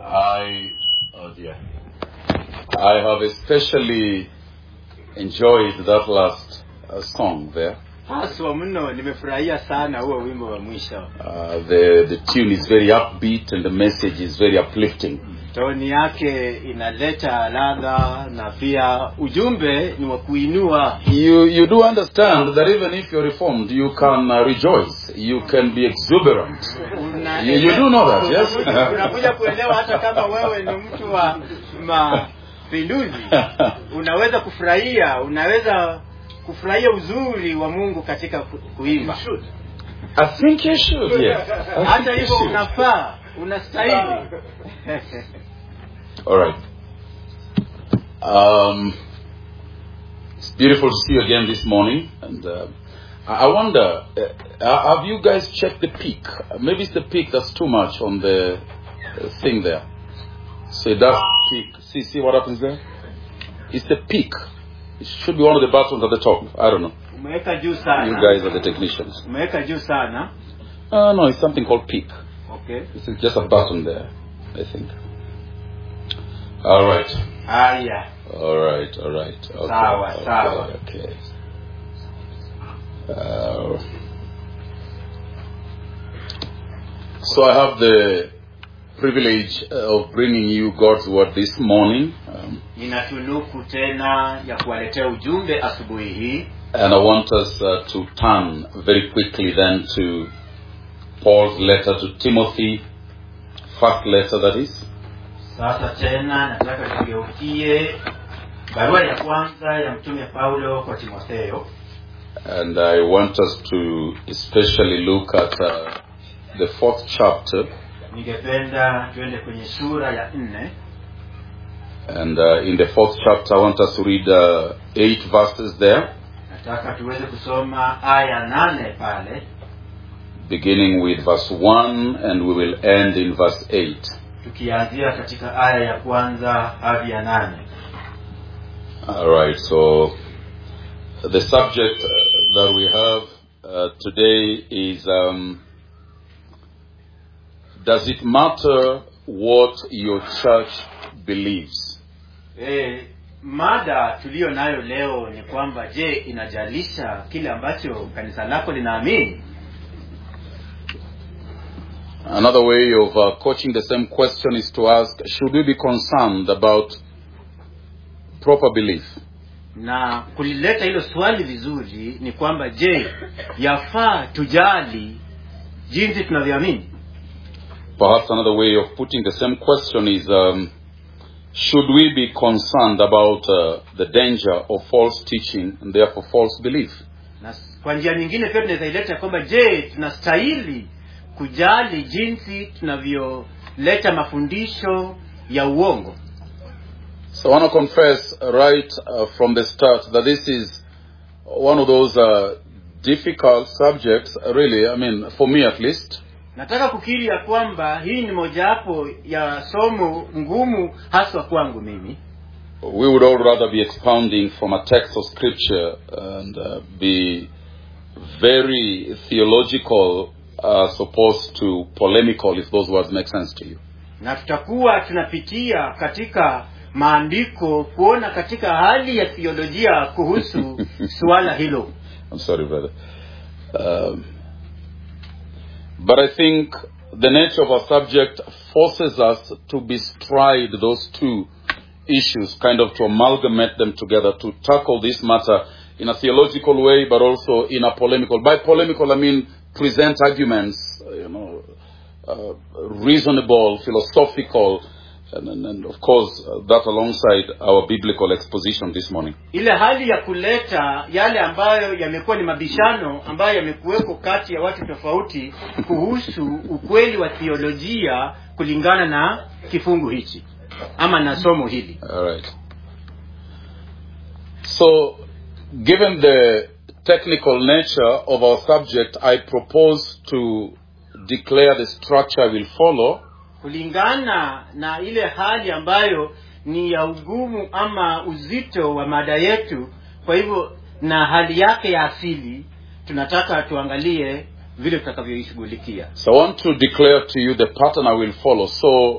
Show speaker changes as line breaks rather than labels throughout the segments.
I, oh dear, I have especially enjoyed that last uh, song there.
haswa mno nimefurahia sana huo wimbo wa mwisho
Uh, the the tune is very upbeat and the message is very uplifting.
toni yake inaleta ladha na pia ujumbe ni wa kuinua
You you do understand that even if you're reformed, you can uh, rejoice. You can be exuberant.
Una-
You- you do know that, yes?
Unakuja- unakuja kuelewa hata kama wewe ni mtu wa mapinduzi unaweza kufurahia unaweza kufurahia uzuri wa mungu katika ku- kuimba
I think you should. Yes. I think
hata
you
hivyo
should.
unafaa unastahili
All right. Um, it's beautiful to see you again this morning, and uh, I I wonder, uh, have you guys checked the peak? Uh, Maybe it's the peak that's too much on the uh, thing there. So it does peak. See, see what happens there? It's the peak. It should be one of the buttons at the top. I don't know.
umeweka juu
You
sana
guys are the technicians.
umeweka juu sana
Uh, no, it's something called peak.
okay
It's just a button there, I think. All right.
haya
All right, all right. Okay,
Sawa,
okay,
sawa.
Okay. Uh, so I have the privilege of bringing you God's word this morning, um,
ninatunuku tena ya kuwaletea ujumbe asubuhi hii
and I want us uh, to turn very quickly then to Paul's letter to Timothy, first letter that is.
sasa tena nataka tugeukie barua ya kwanza ya mtume paulo kwa timotheo
And I want us to especially look at uh, the fourth chapter
ningependa tuende kwenye sura ya nne
And uh, in the fourth chapter, I want us to read uh, eight verses there,
nataka tuweze kusoma aya nane pale
beginning with verse 1, and we will end in verse 8.
tukianzia katika aya ya kwanza hadi ya nane
All right, so the subject uh, that we have uh, today is um, Does it matter what your church believes?
e, mada tuliyo nayo leo ni kwamba je inajalisha kile ambacho kanisa lako linaamini
Another way of uh, coaching the same question is to ask Should we be concerned about proper belief?
na kulileta hilo swali vizuri ni kwamba je yafaa tujali jinsi tunavyoamini
Perhaps another way of putting the same question is um, Should we be concerned about uh, the danger of false teaching and therefore false belief?
na s- kwa njia nyingine pia tunaweza ileta kwamba je tunastahili kujali jinsi tunavyoleta mafundisho ya uongo
So I want to confess right uh, from the start that this is one of those uh, difficult subjects, really, I mean, for me at least.
nataka kukiri ya kwamba hii ni mojawapo ya somo ngumu haswa kwangu mimi
We would all rather be expounding from a text of scripture and uh, be very theological as opposed to polemical, if those words make sense to you.
na tutakuwa tunapitia katika maandiko kuona katika hali ya theolojia kuhusu suala hilo
I'm sorry, brother. Um, but I think the nature of our subject forces us to bestride those two issues, kind of to amalgamate them together, to tackle this matter in a theological way, but also in a polemical. By polemical, I mean present arguments, uh, you know, uh, reasonable, philosophical, and, and, and of course, uh, that alongside our biblical exposition this morning.
ile hali ya kuleta yale ambayo yamekuwa ni mabishano ambayo yamekuweko kati ya watu tofauti kuhusu ukweli wa theolojia kulingana na kifungu hichi ama na somo hili
All right. So, given the technical nature of our subject, I propose to declare the structure I will follow,
kulingana na ile hali ambayo ni ya ugumu ama uzito wa mada yetu kwa hivyo na hali yake ya asili tunataka tuangalie vile tutakavyoishughulikia
So I want to declare to you the pattern I will follow. So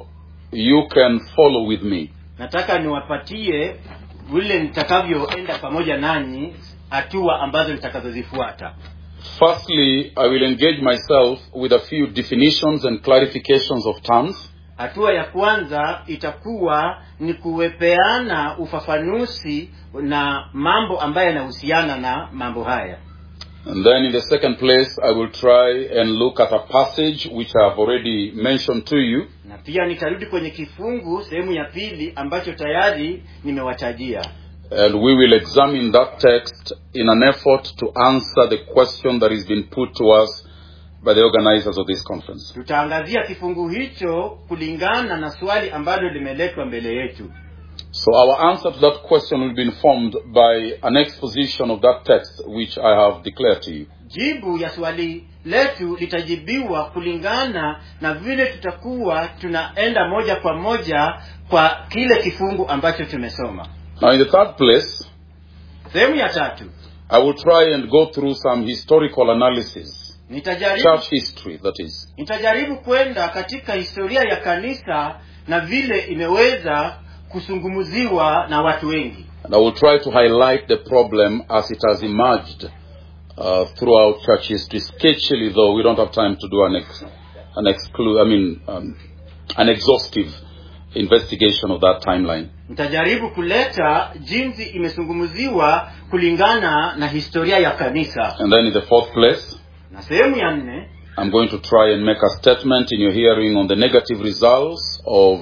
you can follow with me.
nataka niwapatie vile nitakavyoenda pamoja nanyi hatua ambazo nitakazozifuata
Firstly, I will engage myself with a few definitions and clarifications of terms.
hatua ya kwanza itakuwa ni kuwepeana ufafanuzi na mambo ambayo yanahusiana na mambo haya
And then in the second place, I will try and look at a passage which I have already mentioned to you.
na pia nitarudi kwenye kifungu sehemu ya pili ambacho tayari nimewatajia
And we will examine that text in an effort to answer the question that has been put to us by the organizers of this conference.
tutaangazia kifungu hicho kulingana na swali ambalo limeletwa mbele yetu
So our answer to that question will be informed by an exposition of that text which I have declared to you.
jibu ya swali letu litajibiwa kulingana na vile tutakuwa tunaenda moja kwa moja kwa kile kifungu ambacho tumesoma
Now in the third place,
sehemu ya tatu
I will try and go through some historical analysis,
nitajaribu
church history that is,
nitajaribu kwenda katika historia ya kanisa na vile imeweza kusungumuziwa na watu wengi
and I will try to highlight the problem as it has emerged uh, throughout church history, sketchily though we don't have time to do an ex- an exclu- I mean um, an exhaustive investigation of that timeline.
nitajaribu kuleta jinsi imesungumuziwa kulingana na historia ya kanisa
And then in the fourth place,
na sehemu ya nne
I'm going to try and make a statement in your hearing on the negative results of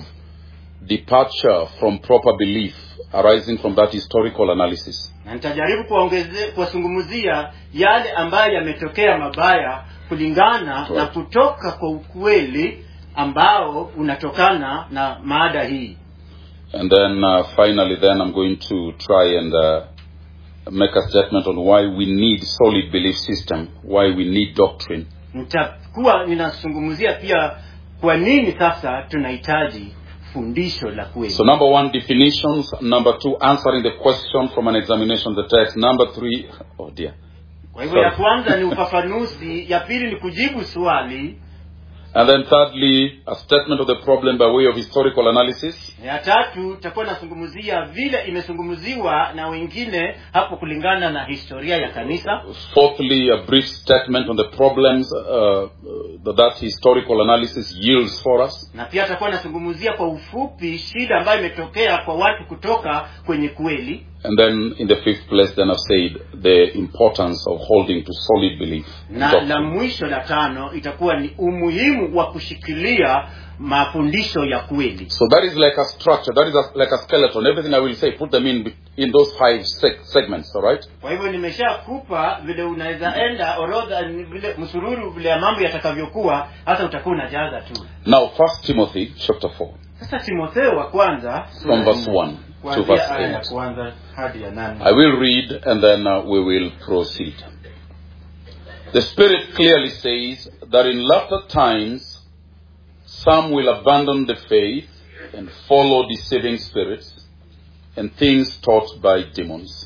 departure from proper belief arising from that historical analysis.
na nitajaribu kuwaongeze- kuwasungumzia yale ambayo yametokea mabaya kulingana
Right.
na kutoka kwa ukweli ambao unatokana na maada hii
And then uh, finally, then I'm going to try and uh, make a statement on why we need solid belief system, why we need doctrine.
nitakuwa ninazungumzia pia kwa nini sasa tunahitaji fundisho la kweli
So number one, definitions. Number two, answering the question from an examination of the text. Number three, oh dear.
kwa hivyo ya
sorry.
kwanza ni ufafanuzi ya pili ni kujibu swali
And then thirdly, a statement of the problem by way of historical analysis.
ya tatu itakuwa inazungumzia vile imezungumziwa na wengine hapo kulingana na historia ya kanisa
Fourthly, a brief statement on the problems uh, uh, that that historical analysis yields for us.
na pia atakuwa anazungumzia kwa ufupi shida ambayo imetokea kwa watu kutoka kwenye kweli
And then in the fifth place, then I've said the importance of holding to solid belief. in
na
doctrine.
la mwisho la tano itakuwa ni umuhimu wa kushikilia mafundisho ya kweli
So that is like a structure. That is a, like a skeleton. Everything I will say, put them in in those five seg- segments. All right.
kwa hivyo nimeshakupa vile unaweza enda orodha ni vile msururu vile ya mambo yatakavyokuwa hata utakuwa unajaza tu
Now, First Timothy chapter four,
sasa timotheo wa kwanza
from verse one to
kuanzia
verse
aya ya
eight.
kwanza hadi ya nane
I will read and then uh, we will proceed. The Spirit clearly says that in latter times some will abandon the faith and follow deceiving spirits and things taught by demons.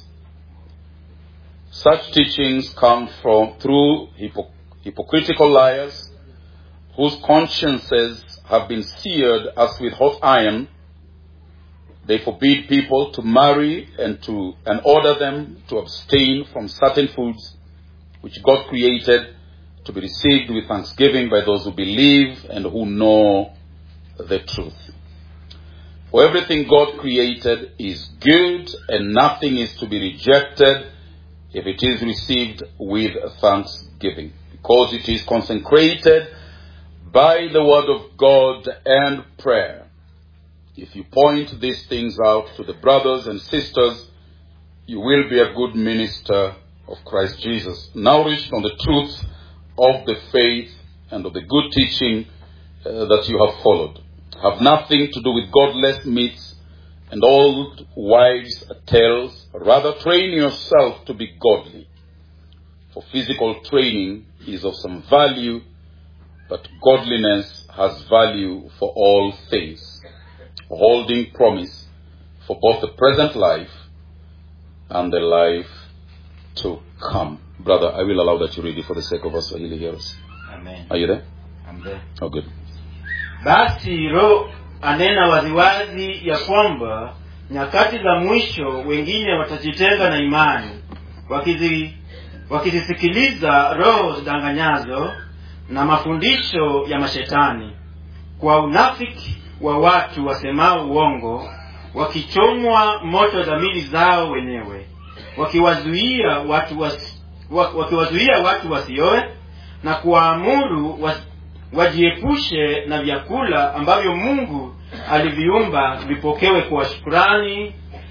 Such teachings come from through hypo- hypocritical liars whose consciences have been seared as with hot iron they forbid people to marry and to and order them to abstain from certain foods which God created to be received with thanksgiving by those who believe and who know the truth. For everything God created is good and nothing is to be rejected if it is received with thanksgiving because it is consecrated by the word of God and prayer. If you point these things out to the brothers and sisters, you will be a good minister of Christ Jesus, nourished on the truth of the faith and of the good teaching uh, that you have followed. Have nothing to do with godless myths and old wives' tales. Rather, train yourself to be godly. For physical training is of some value, but godliness has value for all things holding promise for both the present life and the life to come. Brother, I will allow that you read it for the sake of us Swahili hearers.
Amen.
Are you there?
Amen.
Oh, good.
basi roho anena waziwazi ya kwamba nyakati za mwisho wengine watajitenga na imani wakizi wakizisikiliza roho zidanganyazo na mafundisho ya mashetani kwa unafiki wa watu wasemao uongo wakichomwa moto dhamiri zao wenyewe wakiwazuia watu wasi, wa, wakiwazuia watu wasioe na kuwaamuru was, wajiepushe na vyakula ambavyo mungu aliviumba vipokewe kwa shukurani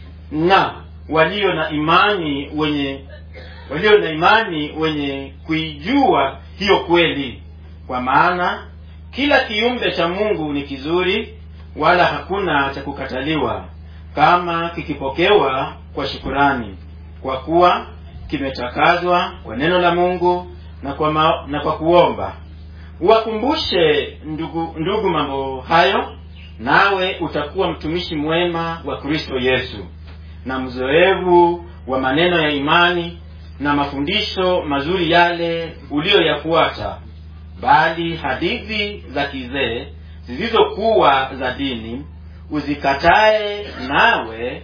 na walio na imani wenye walio na imani wenye kuijua hiyo kweli kwa maana kila kiumbe cha mungu ni kizuri wala hakuna cha kukataliwa kama kikipokewa kwa shukurani kwa kuwa kimetakazwa kwa neno la mungu na kwa, ma, na kwa kuomba uwakumbushe ndugu, ndugu mambo hayo nawe utakuwa mtumishi mwema wa kristo yesu na mzoevu wa maneno ya imani na mafundisho mazuri yale uliyoyafuata bali hadithi za kizee zilizokuwa za dini uzikatae nawe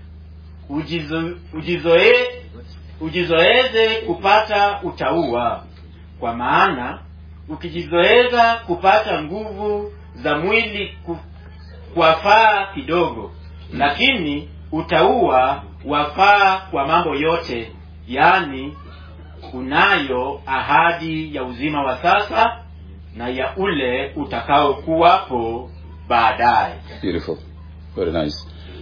ujizo, ujizoe, ujizoeze kupata utaua kwa maana ukijizoeza kupata nguvu za mwili ku, kwafaa kidogo lakini utaua wafaa kwa mambo yote yaani unayo ahadi ya uzima wa sasa na ya ule utakaokuwapo baadaye
Beautiful. Very nice.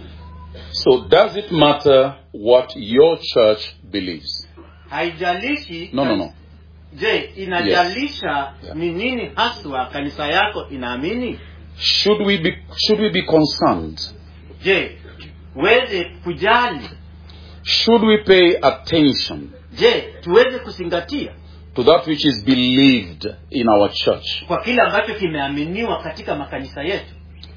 So, does it matter what your church believes?
haijalishi
No, no, no.
je inajalisha ni nini haswa kanisa yako inaamini
Should we be should we be concerned?
je tuweze kujali
Should we pay attention
je tuweze kuzingatia
to that which is believed in our church?
kwa kile ambacho kimeaminiwa katika makanisa yetu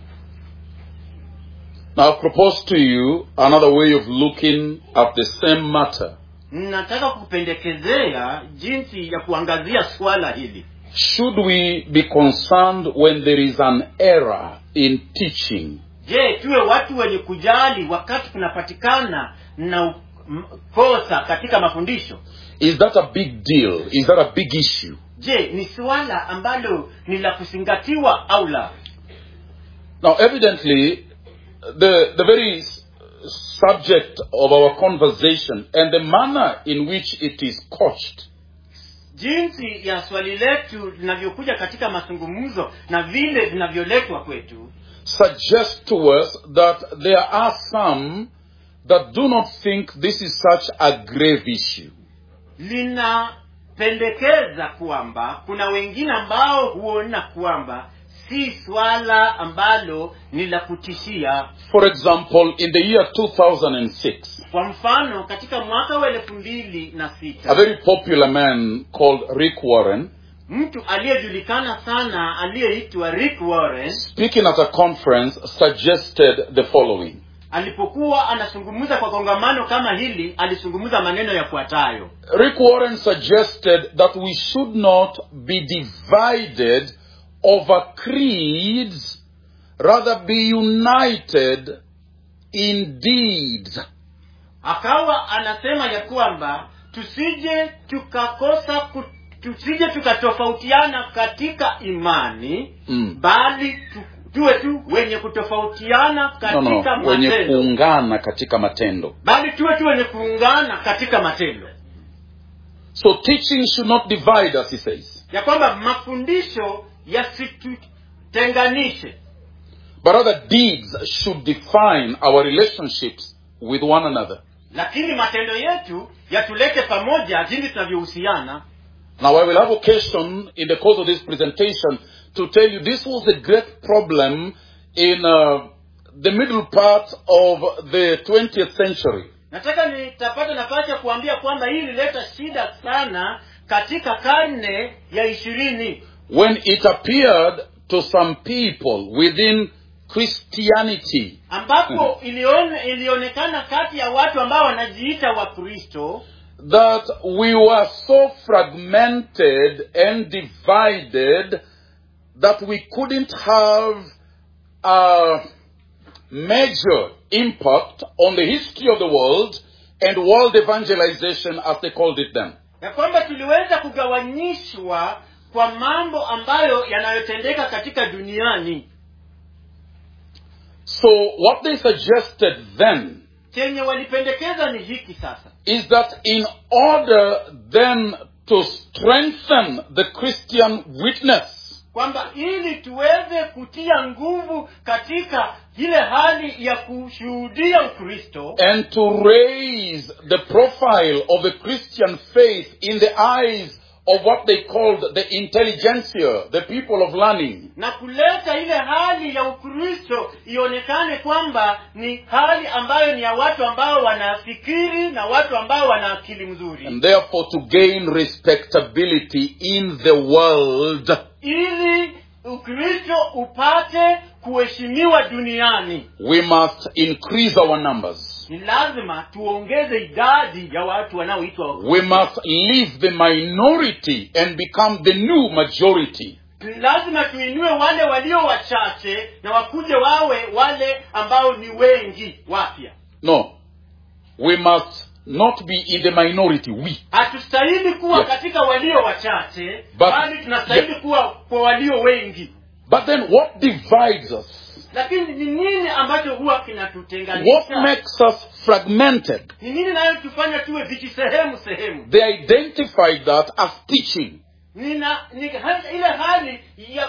Now, I propose to you another way of looking at the same matter.
nataka kupendekezea jinsi ya kuangazia swala hili
Should we be concerned when there is an error in teaching?
je tuwe watu wenye kujali wakati kunapatikana na u- m- kosa katika mafundisho
Is that a big deal? Is that a big issue?
je ni suala ambalo ni la kuzingatiwa au la
Now, evidently, the, the very s- subject of our conversation and the manner in which it is couched
jinsi ya swali letu linavyokuja katika mazungumzo na vile vinavyoletwa kwetu
suggest to us that there are some that do not think this is such a grave issue.
linapendekeza kwamba kuna wengine ambao huona kwamba si swala ambalo ni la kutishia
For example, in the year 2006,
kwa mfano katika mwaka wa elfu mbili na
a
sita
very popular man called Rick Warren,
mtu aliyejulikana sana aliyeitwa rick warren
speaking at a conference, suggested the following.
alipokuwa anazungumza kwa kongamano kama hili alizungumza maneno yafuatayo
Rick Warren suggested that we should not be divided over creeds, rather be united in deeds.
akawa anasema ya kwamba tusije tukakosa ku, tusije tukatofautiana katika imani
Mm.
bali tu, tuwe tu wenye kutofautiana
No,
katika
no, wenye
matendo
kuungana katika matendo.
bali tuwe tu wenye kuungana katika matendo
So teaching should not divide us, he says,
ya kwamba mafundisho yasitutenganishe
but rather deeds should define our relationships with one another.
lakini matendo yetu yatulete pamoja jinsi tunavyohusiana
Now, I will have occasion in the course of this presentation to tell you this was a great problem in uh, the middle part of the 20th century.
nataka nitapata nafasi ya kuambia kwamba hii ilileta shida sana katika karne ya ishirini
when it appeared to some people within Christianity
ambapo ilione, ilionekana kati ya watu ambao wanajiita wakristo
that we were so fragmented and divided that we couldn't have a major impact on the history of the world and world evangelization as they called it then.
ya kwamba tuliweza kugawanyishwa kwa mambo ambayo yanayotendeka katika duniani
So what they suggested then
chenye walipendekeza ni hiki sasa
is that in order then to strengthen the Christian witness,
kwamba ili tuweze kutia nguvu katika ile hali ya kushuhudia ukristo
and to raise the profile of the Christian faith in the eyes of what they called the intelligentsia, the people of learning.
na kuleta ile hali ya ukristo ionekane kwamba ni hali ambayo ni ya watu ambao wanafikiri na watu ambao wana akili mzuri
And therefore to gain respectability in the world,
ili ukristo upate kuheshimiwa duniani
we must increase our numbers.
ni lazima tuongeze idadi ya watu wanaoitwa wakristo.
We must leave the minority and become the new majority.
Ni lazima tuinue wale walio wachache na wakuje wawe wale ambao ni wengi wapya
No. We must not be in the minority. We.
hatustahili kuwa
Yes.
katika walio wachache
But-
bali tunastahili
Yes.
kuwa kwa walio wengi
But then what divides us?
lakini ni nini ambacho huwa
What
kinatutenganisha
makes us fragmented?
ni nini nayotufanya tuwe vijisehemu sehemu
They identified that as teaching.
nina ni hali- ile hali ya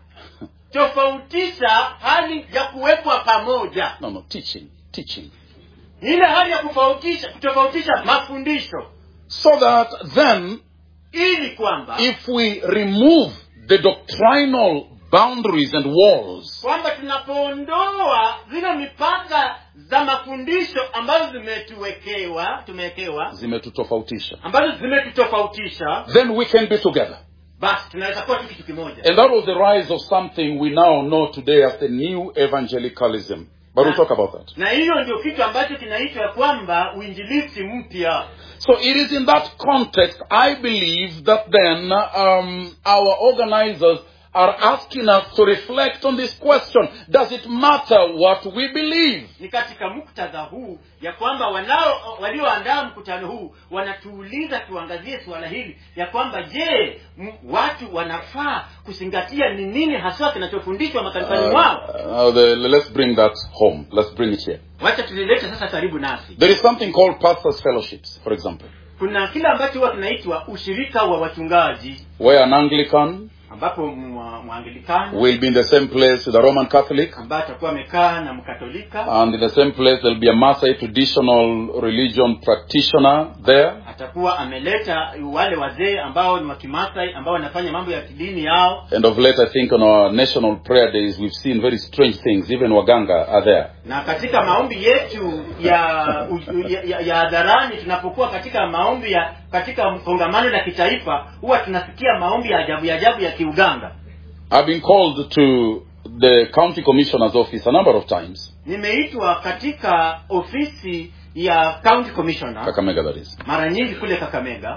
kutofautisha hali ya kuwekwa pamoja
No, no, teaching. Teaching.
ni ile hali ya kutofautisha kutofautisha mafundisho
So that then,
ili kwamba
if we remove the doctrinal boundaries and walls,
kwamba tunapoondoa zile mipaka za mafundisho ambazo zimetuwekewa tumewekewa
zimetutofautisha,
ambazo zimetutofautisha
then we can be together.
basi tunaweza kuwa tu kitu kimoja
And that was the rise of something we now know today as the new evangelicalism. But we'll talk about that.
na hiyo ndio kitu ambacho kinaitwa kwamba uinjilisti mpya
So it is in that context, I believe that then um, our organizers are asking us to reflect on this question. Does it matter what we believe?
ni katika muktadha huu ya kwamba wanao walioandaa mkutano huu wanatuuliza tuangazie suala hili ya kwamba je m- watu wanafaa kuzingatia ni nini haswa kinachofundishwa makanisani mwao
Uh, uh, the, let's bring that home. Let's bring it here.
wacha tulilete sasa karibu nasi
There is something called pastors' fellowships, for example,
kuna kile ambacho huwa kinaitwa ushirika wa wachungaji
where an Anglican
ambapo mwa- mwangilikani
will be in the same place with a Roman Catholic,
ambaye atakuwa amekaa na mkatolika
and in the same place there'll be a Maasai traditional religion practitioner there.
atakuwa ameleta wale wazee ambao ni wakimasai ambao wanafanya mambo ya kidini yao
And of late, I think on our national prayer days, we've seen very strange things. Even Waganga are there.
na katika maombi yetu ya u- ya- ya ya hadharani tunapokuwa katika maombi ya katika kongamano la kitaifa huwa tunasikia maombi ya ajabu ya ajabu ya kiuganga
I've been called to the county commissioner's office a number of times,
nimeitwa katika ofisi ya county commissioner
Kakamega that is.
mara nyingi kule kakamega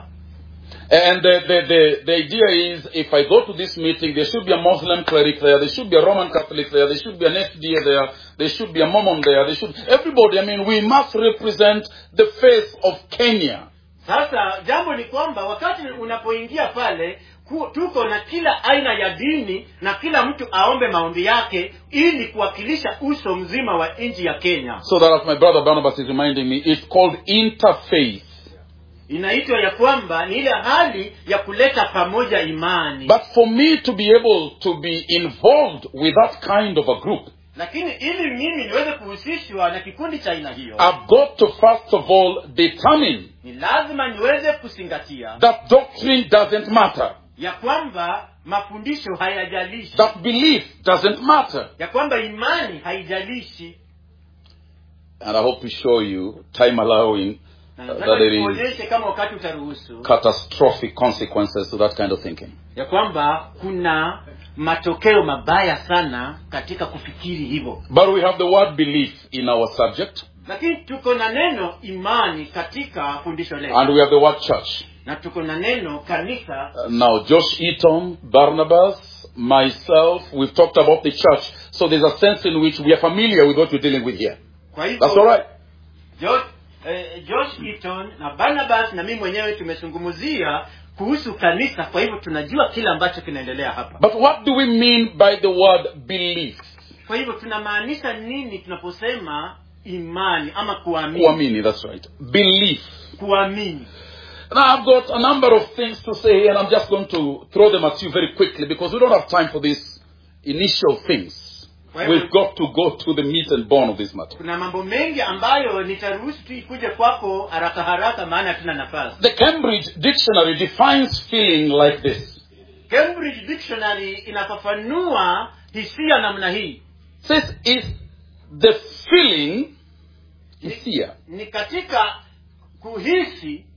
And the, the, the, the idea is if I go to this meeting, there should be a Muslim cleric there, there should be a Roman Catholic there, there should be an FDA there, there should be a Mormon there, there should, everybody, I mean, we must represent the face of Kenya.
sasa jambo ni kwamba wakati unapoingia pale ku, tuko na kila aina ya dini na kila mtu aombe maombi yake ili kuwakilisha uso mzima wa nchi ya kenya
So that as my brother Barnabas is reminding me, it's called interfaith.
inaitwa ya kwamba ni ile hali ya kuleta pamoja imani
But for me to be able to be involved with that kind of a group,
lakini ili mimi niweze kuhusishwa na kikundi cha aina hiyo
I've got to first of all determine
ni lazima niweze kuzingatia
that doctrine doesn't matter,
ya kwamba mafundisho hayajalishi
that belief doesn't matter.
ya kwamba imani haijalishi
And I hope to show you, time allowing,
na
uh,
nataka
that there is
nikuonyeshe kama wakati utaruhusu
catastrophic consequences to that kind of thinking.
ya kwamba kuna matokeo mabaya sana katika kufikiri hivyo
But we have the word belief in our subject,
lakini tuko na neno imani katika fundisho letu
and we have the word church.
na tuko na neno kanisa
Uh, now, Josh Eaton, Barnabas, myself, we've talked about the church. So there's a sense in which we are familiar with what we're dealing with here.
kwa
That's all
hivyo
right.
Josh, eh, Josh Eaton na Barnabas na mimi mwenyewe tumezungumzia kuhusu kanisa kwa hivyo tunajua kile ambacho kinaendelea hapa
But what do we mean by the word belief?
kwa hivyo tunamaanisha nini tunaposema imani ama kuamini
Kuamini, that's right. Belief.
kuamini
Now I've got a number of things to say here and I'm just going to throw them at you very quickly because we don't have time for these initial things.
Well,
We've got to go to the meat and bone of this matter.
kuna mambo mengi ambayo nitaruhusu tu ikuje kwako haraka haraka maana hatuna nafasi
The Cambridge Dictionary defines feeling like this.
cambridge dictionary inafafanua hisia namna hii
says is the feeling is here
ni katika kuhisi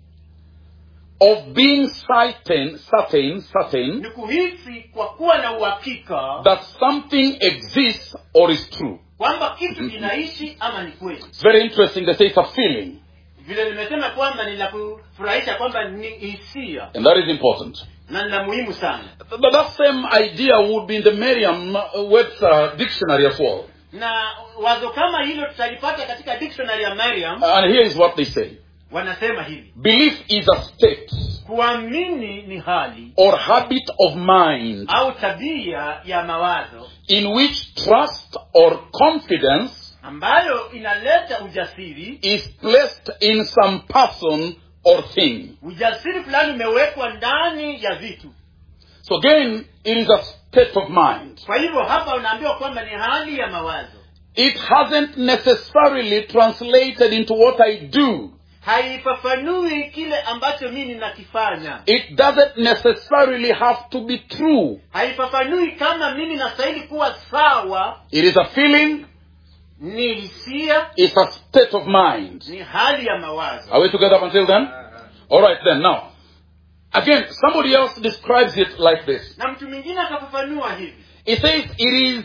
of being certain, certain, certain
ni kuhisi kwa kuwa na uhakika
that something exists or is true.
kwamba kitu kinaishi ama ni kweli
It's very interesting. They say it's a feeling,
vile nimesema kwamba ni la kufurahisha kwamba ni hisia
and that is important.
na ni la muhimu sana
But that same idea would be in the Merriam-Webster dictionary as well.
na wazo kama hilo tutalipata katika dictionary ya Merriam
And here is what they say:
wanasema hivi
belief is a state
kuamini ni hali
or habit of mind
au tabia ya mawazo
in which trust or confidence
ambayo inaleta ujasiri
is placed in some person or thing.
ujasiri fulani umewekwa ndani ya vitu
So again, it is a state of mind.
kwa hivyo hapa unaambiwa kwamba ni hali ya mawazo
It hasn't necessarily translated into what I do.
haifafanui kile ambacho mimi ninakifanya
It doesn't necessarily have to be true.
haifafanui kama mimi nastahili kuwa sawa
It is a feeling,
ni hisia
it's a state of mind.
ni hali ya mawazo
Are we together up until then? Alright then, now. Again, somebody else describes it like this.
na mtu mwingine akafafanua hivi
It says it is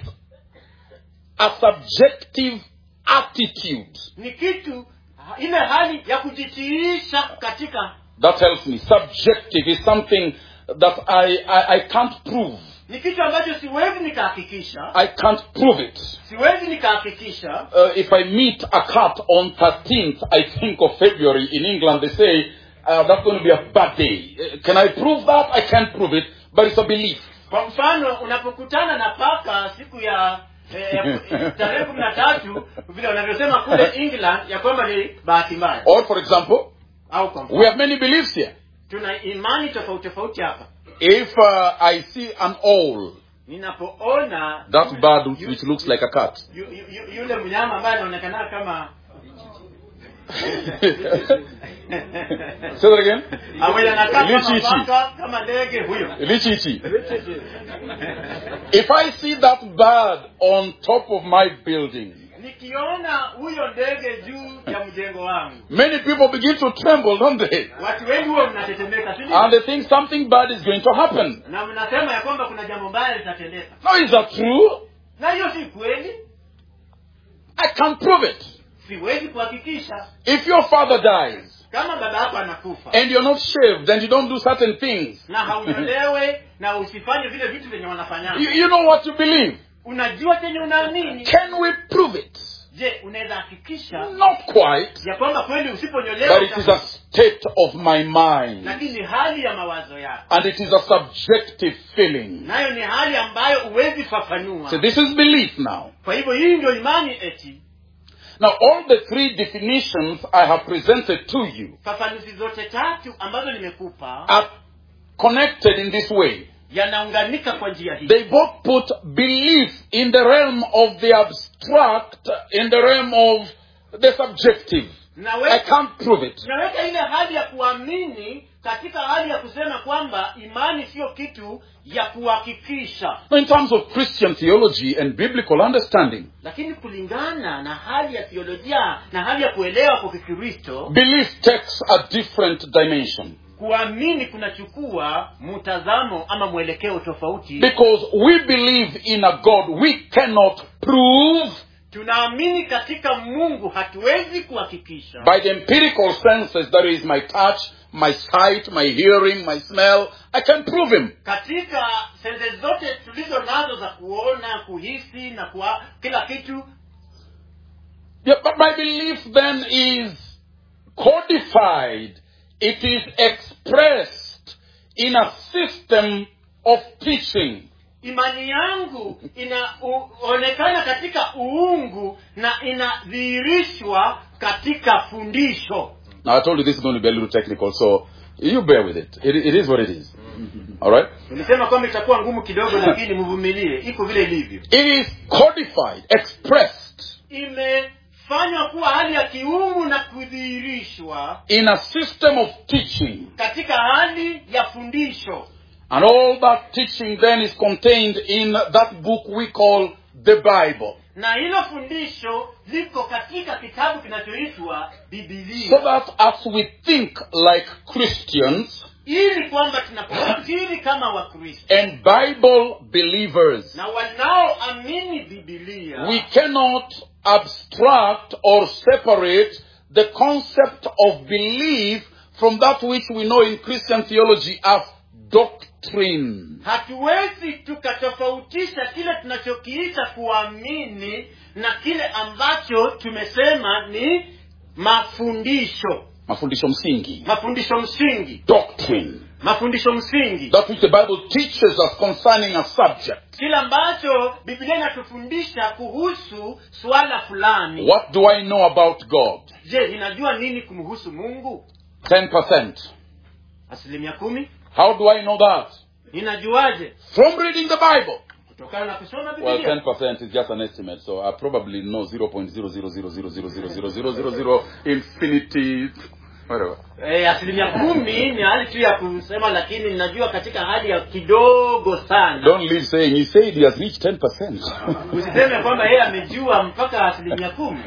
a subjective attitude.
ni kitu ile hali ya kujitiisha katika
That tells me subjective is something that I, I, I can't prove.
ni kitu ambacho siwezi nikahakikisha
I can't prove it.
siwezi nikahakikisha
Uh, if I meet a cat on 13th, I think of February in England, they say uh, that's going to be a bad day. Uh, can I prove that? I can't prove it, but it's a belief.
kwa mfano unapokutana na paka siku ya eh, ya- tarehe kumi na tatu vile wanavyosema kule england ya kwamba ni bahati mbaya
Or, for example,
au kwa mfano
we have many beliefs here.
tuna imani tofauti tofauti hapa
If uh, I see an owl,
ninapoona
that bird
yu-
which looks like a cat,
yu- yu- yu- yule mnyama ambaye anaonekana kama
say that again.
ambaye anakaa kama
Lichichi.
paka kama ndege huyo
Lichichi. If I see that bird on top of my building,
nikiona huyo ndege juu ya mjengo wangu
many people begin to tremble, don't they?
watu wengi huwa mnatetemeka si ndio?
And they think something bad is going to happen.
na mnasema ya kwamba kuna jambo mbaya litatendeka
Now, is that true?
na hiyo si kweli
I can't prove it.
siwezi kuhakikisha
If your father dies
kama baba yako anakufa
and you're not shaved and you don't do certain things,
na haunyolewe na usifanye vile vitu vyenye
you,
wanafanyana
you know what you believe.
unajua chenye unaamini
Can we prove it?
je unaweza hakikisha
Not quite,
ya kwamba kweli usiponyolewa
but it is a state of my mind.
lakini ni hali ya mawazo yako
And it is a subjective feeling.
nayo ni hali ambayo huwezi fafanua
So this is belief now.
kwa hivyo hii ndio imani eti
Now, all the three definitions I have presented to you
fafanuzi zote tatu ambazo nimekupa
are connected in this way.
yanaunganika kwa njia hii
They both put belief in the realm of the abstract, in the realm of the subjective. I
naweka
can't prove it.
naweka ile hali ya kuamini katika hali ya kusema kwamba imani siyo kitu ya kuhakikisha
Now, in terms of Christian theology and biblical understanding,
lakini kulingana na hali ya theolojia na hali ya kuelewa kwa kikristo
belief takes a different dimension.
kuamini kunachukua mtazamo ama mwelekeo tofauti
Because we believe in a God we cannot prove
tunaamini katika mungu hatuwezi kuhakikisha
by the empirical senses that is my touch my sight my hearing my smell i can prove him
katika sense zote tulizo nazo za kuona kuhisi na kuwa, kila kitu
yeah, but my belief then is codified it is expressed in a system of teaching
imani yangu inaonekana katika uungu na inadhihirishwa katika fundisho
now i told you this is going to be a little technical so you bear with it it, it is what it is all right
nilisema kwamba itakuwa ngumu kidogo lakini mvumilie iko vile ilivyo
it is codified expressed
imefanywa kuwa hali ya kiungu na kudhihirishwa
in a system of teaching
katika hali ya fundisho
And all that teaching then is contained in that book we call the Bible.
na hilo fundisho liko katika kitabu kinachoitwa bibilia
So that as we think like Christians
ili kwamba tunapofikiri kama wakristo
and Bible believers,
na wanaoamini bibilia
we cannot abstract or separate the concept of belief from that which we know in Christian theology as doctrine.
hatuwezi tukatofautisha kile tunachokiita kuamini na kile ambacho tumesema ni mafundisho
Mafundisho msingi.
mafundisho msingi
Doctrine.
mafundisho msingi
That which the Bible teaches us concerning a subject.
kile ambacho biblia inatufundisha kuhusu swala fulani
What do I know about God?
je ninajua nini kumhusu mungu
10%.
asilimia kumi
How do I know that?
ninajuaje
From reading the Bible.
kutokana na kusoma
Well,
biblia
10% is just an estimate, so I probably know 0.00000000000 infinity, whatever.
e, asilimia kumi ni hali tu ya kusema lakini ninajua katika hali ya kidogo sana
Don't leave saying, he said he has reached 10%.
usiseme kwamba yeye amejua mpaka asilimia kumi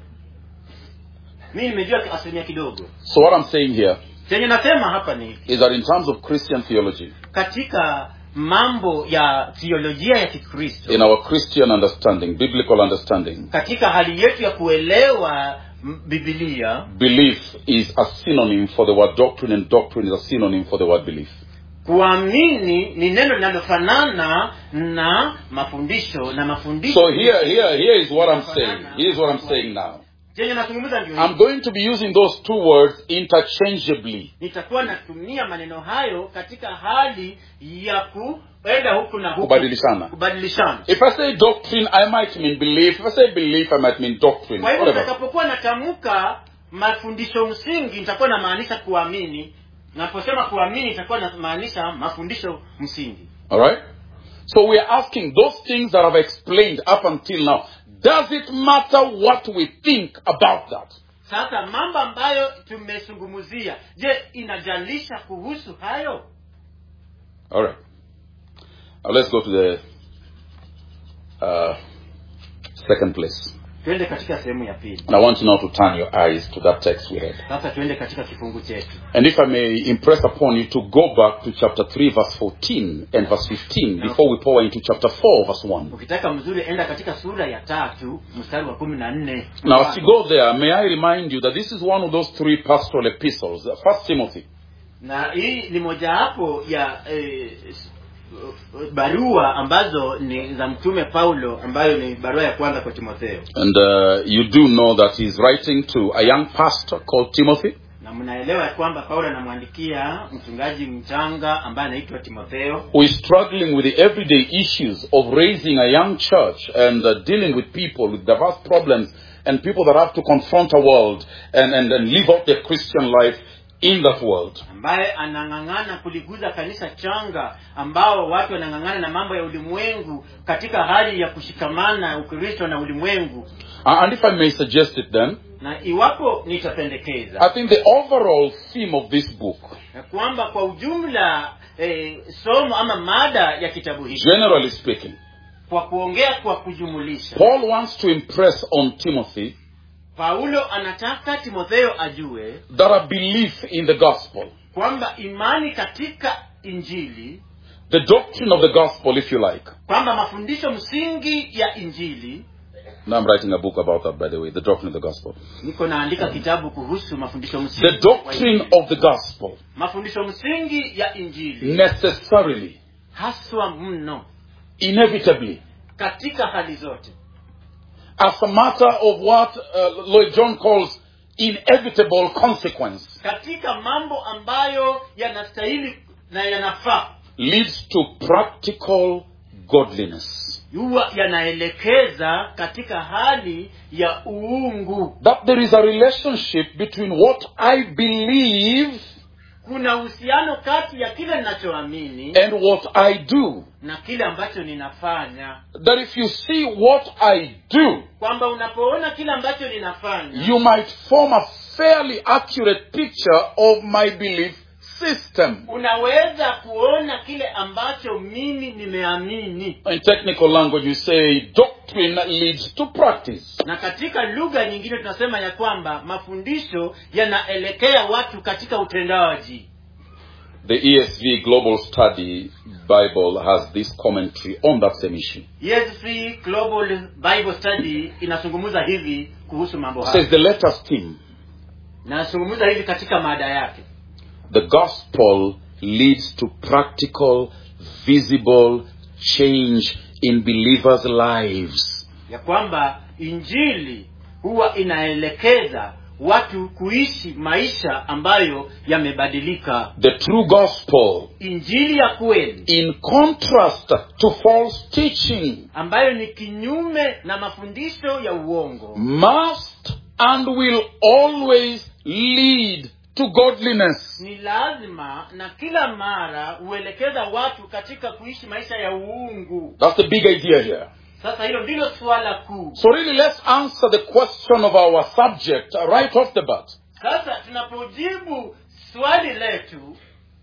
mi nimejua asilimia kidogo
so what I'm saying here
chenye nasema hapa ni hiki
is that in terms of Christian theology,
katika mambo ya theolojia ya kikristo
in our Christian understanding, biblical understanding,
katika hali yetu ya kuelewa m- bibilia
belief is a synonym for the word doctrine and doctrine is a synonym for the word belief.
kuamini ni neno linalofanana na mafundisho na mafundisho
So here, here, here is what I'm saying. Here's what I'm saying now.
chenye nazungumza ndio
I'm
hiki.
going to be using those two words interchangeably.
nitakuwa natumia maneno hayo katika hali ya kuenda huku na huku
Kubadilishana.
kubadilishana
If I say doctrine, I might mean belief. If I say belief, I might mean doctrine.
kwa hivyo
Whatever.
nitakapokuwa natamka mafundisho msingi nitakuwa namaanisha kuamini naposema kuamini itakuwa namaanisha mafundisho msingi
All right? So we are asking those things that I've explained up until now. Does it matter what we think about that?
sasa mambo ambayo tumezungumzia je inajalisha kuhusu hayo
All right. Now let's go to the uh, second place.
twende katika sehemu ya pili
And I want you now to turn your eyes to that text we read.
sasa twende katika kifungu chetu
And if I may impress upon you to go back to chapter 3, verse 14 and verse 15 before we pour into chapter 4, verse 1.
ukitaka mzuri enda katika sura ya tatu mstari wa kumi na nne
Now, as you go there, may I remind you that this is one of those three pastoral epistles. First Timothy,
na hii ni mojawapo ya eh, s- barua ambazo ni za mtume paulo ambayo ni barua ya kwanza kwa timotheo
and uh, you do know that he's writing to a young pastor called Timothy,
na mnaelewa ya kwamba paulo anamwandikia mchungaji mchanga ambaye anaitwa timotheo
who is struggling with the everyday issues of raising a young church and uh, dealing with people with diverse problems and people that have to confront a world and, and, and live out their Christian life in that world.
ambaye anang'ang'ana kuliguza kanisa changa ambao watu wanang'ang'ana na mambo ya ulimwengu katika hali ya kushikamana ukristo na ulimwengu
Uh, and if I may suggest it then,
na iwapo
I
nitapendekeza
think the overall theme of this book,
ya kwamba kwa ujumla eh, somo ama mada ya kitabu hiki
generally speaking,
kwa kuongea kwa kujumulisha
Paul wants to impress on Timothy
paulo anataka timotheo ajue
that a belief in the gospel,
kwamba imani katika injili
the doctrine of the gospel, if you like,
kwamba mafundisho msingi ya injili
Now I'm writing a book about that, by the way, the doctrine of the gospel.
niko naandika kitabu kuhusu mafundisho
The
msingi wa
doctrine
Injili.
of the gospel
mafundisho msingi ya injili
necessarily,
haswa mno
inevitably,
katika hali zote
as a matter of what uh, Lloyd John calls inevitable consequence,
katika mambo ambayo yanastahili na yanafaa
leads to practical godliness.
huwa yanaelekeza katika hali ya uungu
That there is a relationship between what I believe
kuna uhusiano kati ya kile ninachoamini
and what I do.
na kile ambacho ninafanya
That if you see what I do,
kwamba unapoona kile ambacho ninafanya
you might form a fairly accurate picture of my belief system.
unaweza kuona kile ambacho mimi nimeamini
In technical language, you say doctrine leads to practice.
na katika lugha nyingine tunasema ya kwamba mafundisho yanaelekea watu katika utendaji
The ESV Global Study Bible has this commentary on that same issue.
ESV Global Bible Study inazungumza hivi kuhusu mambo
It
haya
says the letters theme,
inazungumza hivi katika mada yake
the gospel leads to practical, visible change in believers' lives.
ya kwamba injili huwa inaelekeza watu kuishi maisha ambayo yamebadilika
The true gospel,
injili ya kweli
in contrast to false teaching,
ambayo ni kinyume na mafundisho ya uongo
must and will always lead to godliness.
ni lazima na kila mara huelekeza watu katika kuishi maisha ya uungu
That's the big idea here.
sasa hilo ndilo suala kuu
So really let's answer the question of our subject right off the bat.
sasa tunapojibu swali letu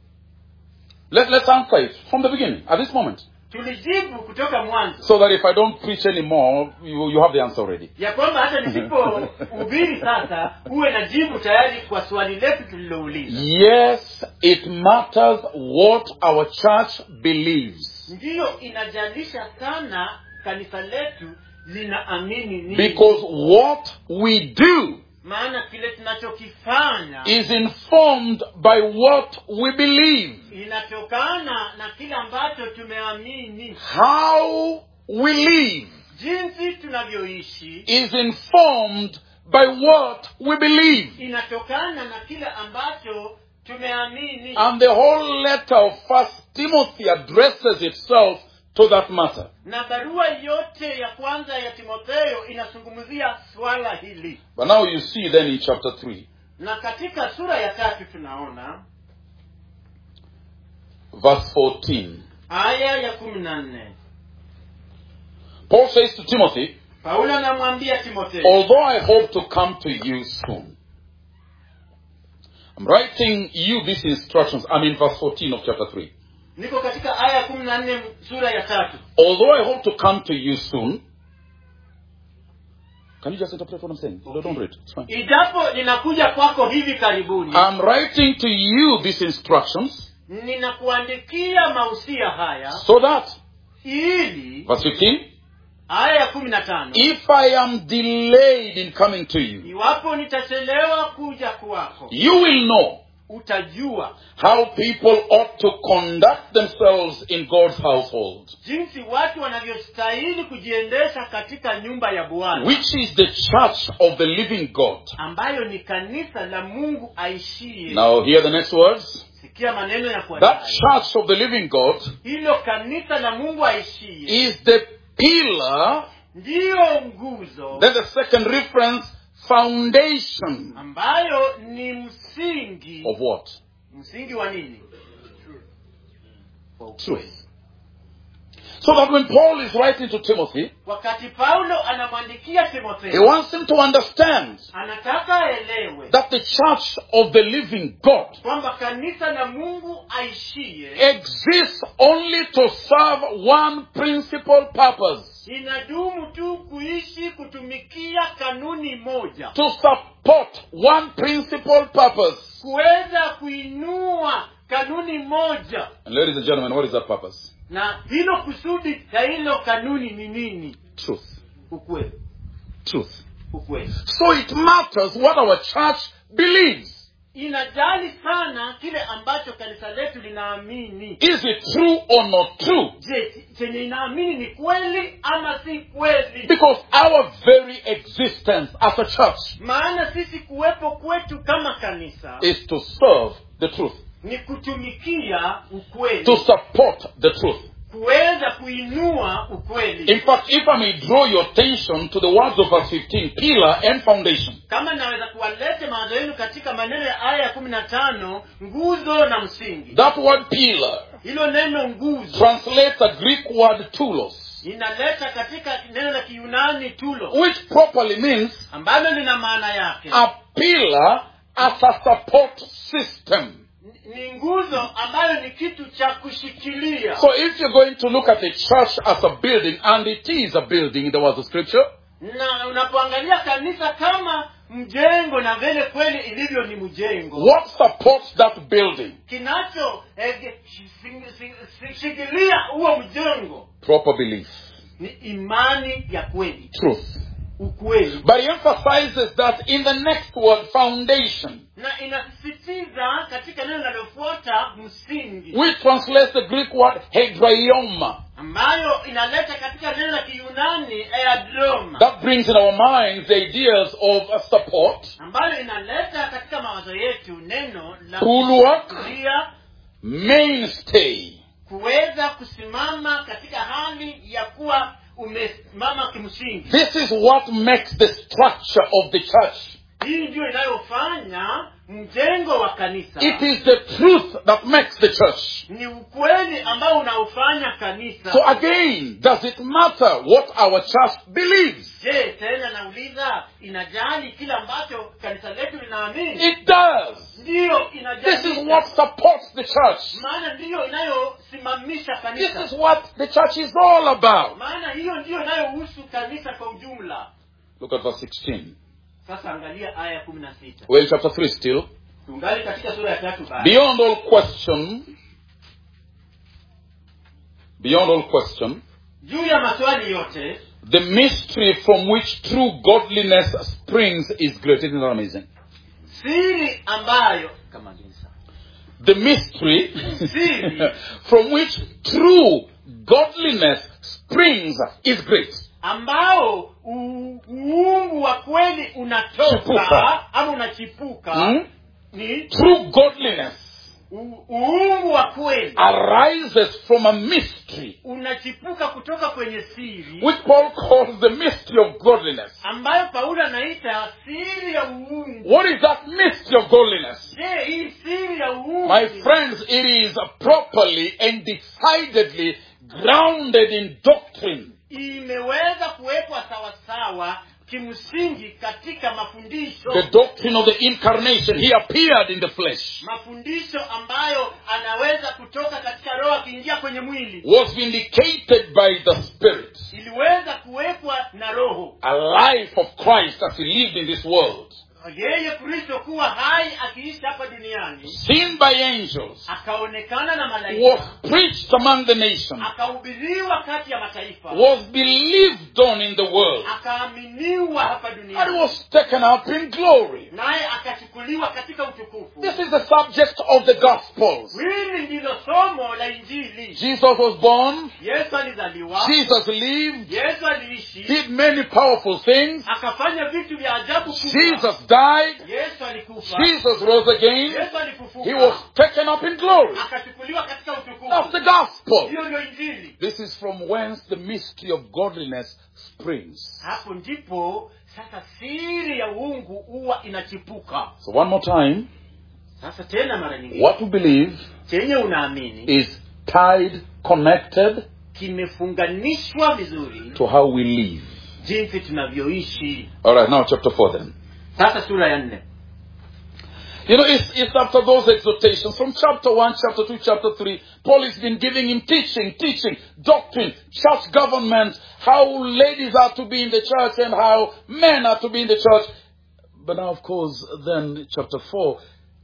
Let, let's answer it from the beginning, at this moment.
tulijibu kutoka mwanzo
So that if I don't preach anymore, you, you have the answer already.
ya kwamba hata nisipohubiri sasa huwe na jibu tayari kwa swali letu tulilouliza
Yes, it matters what our church believes.
ndiyo inajalisha sana kanisa letu linaamini nini
Because what we do
maana kile tunachokifanya
is informed by what we believe.
inatokana na kile ambacho tumeamini
How we live
jinsi tunavyoishi
is informed by what we believe.
inatokana na kile ambacho tumeamini
And the whole letter of First Timothy addresses itself to that matter.
na barua yote ya kwanza ya timotheo inazungumzia swala hili
But now you see then in chapter 3,
na katika sura ya tatu tunaona
verse 14.
aya ya kumi na nne
Paul says to Timothy,
paulo anamwambia timotheo
Although I hope to come to you soon, I'm writing you these instructions. I'm in verse 14 of chapter 3.
niko katika aya ya kumi na nne sura ya tatu
Although I hope to come to you soon, can you just interpret what I'm saying? No, Don't read. It's fine.
ijapo ninakuja kwako hivi karibuni
I'm writing to you these instructions
ninakuandikia mausia haya
so that,
ili
verse 15,
aya ya kumi na tano
if I am delayed in coming to you,
iwapo nitachelewa kuja kwako
you will know
utajua
how people ought to conduct themselves in God's household,
jinsi watu wanavyostahili kujiendesha katika nyumba ya bwana
which is the church of the living God.
ambayo ni kanisa la mungu aishie
Now, hear the next words.
sikia maneno ya
That
kufuatayo
church of the living God
hilo kanisa la mungu aishie
is the pillar,
ndiyo nguzo
then the second reference, foundation
ambayo ni msingi
of what?
msingi wa nini Wa
Truth.
ukweli.
So that when Paul is writing to Timothy,
wakati paulo anamwandikia
he
timotheo
wants him to understand
anataka aelewe
that the church of the living God
kwamba kanisa la mungu aishie
exists only to serve one principal purpose
inadumu tu kuishi kutumikia kanuni moja
to support one principal purpose.
kuweza kuinua kanuni moja
And ladies and gentlemen, what is that purpose?
na hilo kusudi ya hilo kanuni ni nini
Truth.
ukweli
truth.
ukweli
So it matters what our church believes.
inajali sana kile ambacho kanisa letu linaamini
Is it true or not true?
je chenye inaamini ni kweli ama si kweli
Because our very existence as a church
maana sisi kuwepo kwetu kama kanisa
is to serve the truth,
ni kutumikia ukweli
to support the truth.
kuweza kuinua ukweli
In fact, if I may draw your attention to the words of verse 15, pillar and foundation.
kama naweza kuwalete mawazo yenu katika maneno ya aya ya kumi na tano nguzo na msingi
That word pillar
hilo neno nguzo
translates the Greek word tulos,
inaleta katika neno la kiyunani tulo
which properly means
ambalo lina maana yake
a pillar as a support system.
Ni- ni nguzo ambayo ni kitu cha kushikilia
So if you're going to look at the church as a building, and it is a building in the words of scripture,
na unapoangalia kanisa kama mjengo na vile kweli ilivyo ni mjengo
what supports that building?
kinacho eh, ge- shi- shi- shi- shikilia huo mjengo
Proper belief,
ni imani ya kweli
truth.
ukweli
But he emphasizes that in the next word, foundation,
na inasisitiza katika neno linalofuata msingi
which translates the Greek word hedraioma.
ambayo inaleta katika neno la kiyunani eadroma
That brings in our minds the ideas of a support,
ambayo inaleta katika mawazo yetu neno la
Bulwark.
kushikilia,
mainstay,
kuweza kusimama katika hali ya kuwa umesimama kimsingi
This is what makes the structure of the church.
hii ndiyo inayofanya mjengo wa kanisa
It is the truth that makes the church.
ni ukweli ambao unaofanya kanisa
So again, does it matter what our church believes?
je tena nauliza inajali kile ambacho kanisa letu linaamini
It does.
ndiyo
This is
inajali
what supports the church.
maana ndiyo inayosimamisha
This
kanisa
is what the church is all about.
maana hiyo ndiyo inayohusu kanisa kwa ujumla
Look at verse 16.
sasa angalia aya ya kumi na sita
Well, chapter 3 still.
tungali katika sura ya tatu bado
Beyond all question, beyond all question,
juu ya maswali yote
the mystery from which true godliness springs is great. Isn't that amazing?
siri ambayo kama jinsa
The mystery
Siri.
from which true godliness springs is great.
ambao u- uungu wa kweli unatoka
Chipuka.
ama unachipuka
Hmm?
ni
True godliness
u- uungu wa kweli
arises from a mystery,
unachipuka kutoka kwenye siri
which Paul calls the mystery of godliness.
ambayo paulo anaita siri ya uungu
What is that mystery of godliness?
je hii siri ya uungu
My friends, it is properly and decidedly grounded in doctrine.
imeweza kuwekwa sawasawa kimsingi katika mafundisho
The doctrine of the incarnation. He appeared in the flesh,
mafundisho ambayo anaweza kutoka katika roho akiingia kwenye mwili
was vindicated by the Spirit.
iliweza kuwekwa na roho
A life of Christ as he lived in this world,
yeye kristo kuwa hai akiishi hapa duniani
seen by angels,
akaonekana na
was
malaika
preached among the nations,
akahubiriwa kati ya mataifa
was believed on in the world,
akaaminiwa hapa
and
duniani
was taken up in glory.
naye akachukuliwa katika utukufu
This is the subject of the Gospels.
hili ndilo somo la injili
Jesus was born,
yesu alizaliwa
Jesus lived,
yesu aliishi
did many powerful things,
akafanya vitu vya ajabu kubwa
Jesus died,
yesu alikufa
Jesus rose again,
yesu
he
alifufuka
was taken up in glory.
akachukuliwa katika
That's
utukufu
the gospel.
hiyo ndio injili
This is from whence the mystery of godliness springs.
hapo ndipo sasa siri ya uungu huwa inachipuka
So, one more time,
sasa tena mara nyingine
what we believe
chenye unaamini
is tied, connected
kimefunganishwa vizuri
to how we live.
jinsi tunavyoishi
All right, now chapter 4 then.
sasa sura ya nne
You know, it's, it's after those exhortations from chapter 1, chapter 2, chapter 3. Paul has been giving him teaching, teaching, doctrine, church government, how ladies are to be in the church and how men are to be in the church. But now, of course, then chapter 4,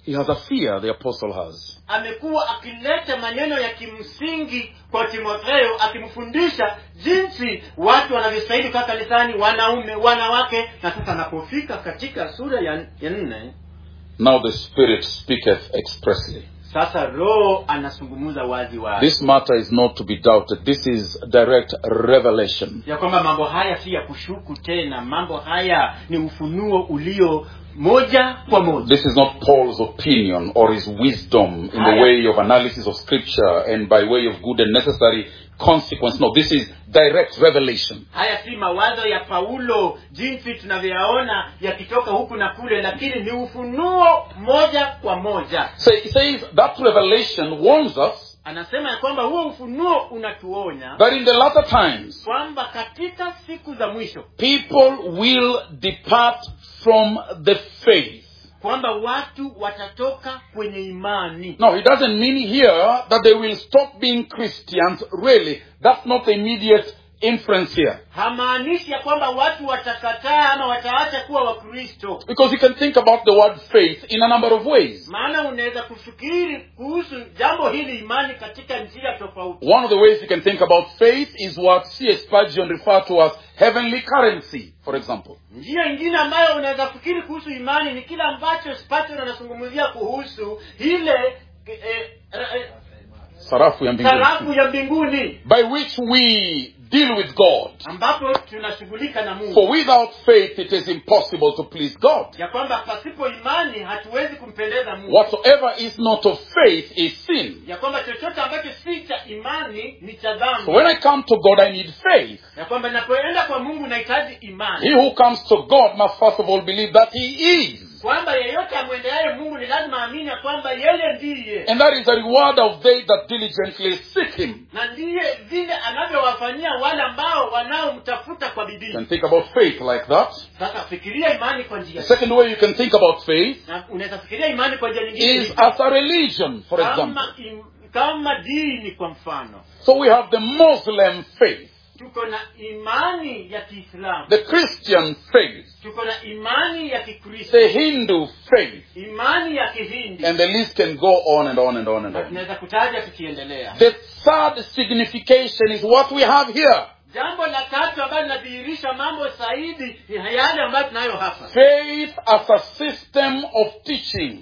He has a fear, the apostle has.
amekuwa akileta maneno ya kimsingi kwa timotheo akimfundisha jinsi watu wanavyostahili kukaa kanisani wanaume wanawake na sasa anapofika katika sura ya, ya nne
Now the Spirit speaketh expressly.
sasa roho anazungumza wazi wazi
This matter is not to be doubted. This is direct revelation.
ya kwamba mambo haya si ya kushuku tena mambo haya ni ufunuo ulio moja kwa moja
This is not Paul's opinion or his wisdom in the way of analysis of scripture and by way of good and necessary consequence. No, this is direct revelation.
haya si mawazo ya paulo jinsi tunavyoyaona yakitoka huku na kule lakini ni ufunuo moja kwa moja
So he says that revelation warns us
anasema ya kwamba huo ufunuo unatuonya
that in the latter times
kwamba katika siku za mwisho
people will depart from the faith.
kwamba watu watatoka kwenye imani
No, it doesn't mean here that they will stop being Christians. Really, that's not the immediate inference here.
hamaanishi ya kwamba watu watakataa ama wataacha kuwa wakristo
Because you can think about the word faith in a number of ways.
maana unaweza kufikiri kuhusu jambo hili imani katika njia tofauti
One of the ways you can think about faith is what C.S. Spurgeon referred to as heavenly currency, for example.
njia ingine ambayo unaweza fikiri kuhusu imani ni kile ambacho Spurgeon anazungumzia kuhusu ile eh, eh,
Sarafu ya mbinguni.
sarafu ya mbinguni
By which we deal with God.
ambapo tunashughulika na mungu
For without faith it is impossible to please God.
ya kwamba pasipo imani hatuwezi kumpendeza mungu
Whatsoever is not of faith is sin.
ya kwamba chochote ambacho si cha imani ni cha
So
dhambi
when I come to God, I need faith.
ya kwamba napoenda kwa mungu nahitaji imani
He who comes to God must first of all believe that He is.
kwamba yeyote amwendeaye mungu ni lazima aamini ya kwamba yeye ndiye
And that is the reward of they that diligently seek Him.
na ndiye vile anavyowafanyia wale ambao wanaomtafuta kwa
You
bidii
can think about faith like that.
sasa fikiria imani kwa
The
njia
second way you can think about faith
na unaweza fikiria imani kwa njia nyingine
is
hivi.
as a religion, for example.
kama im, kama dini kwa mfano
So we have the Muslim faith,
tuko na imani ya kiislamu
the Christian faith,
tuko na imani ya kikristo
the Hindu faith,
imani ya kihindi
and the list can go on and on and on and
na
on.
tunaweza kutaja tukiendelea
The third signification is what we have here.
jambo la tatu ambalo linadhihirisha mambo zaidi ni yale ambayo tunayo hapa
Faith as a system of teaching,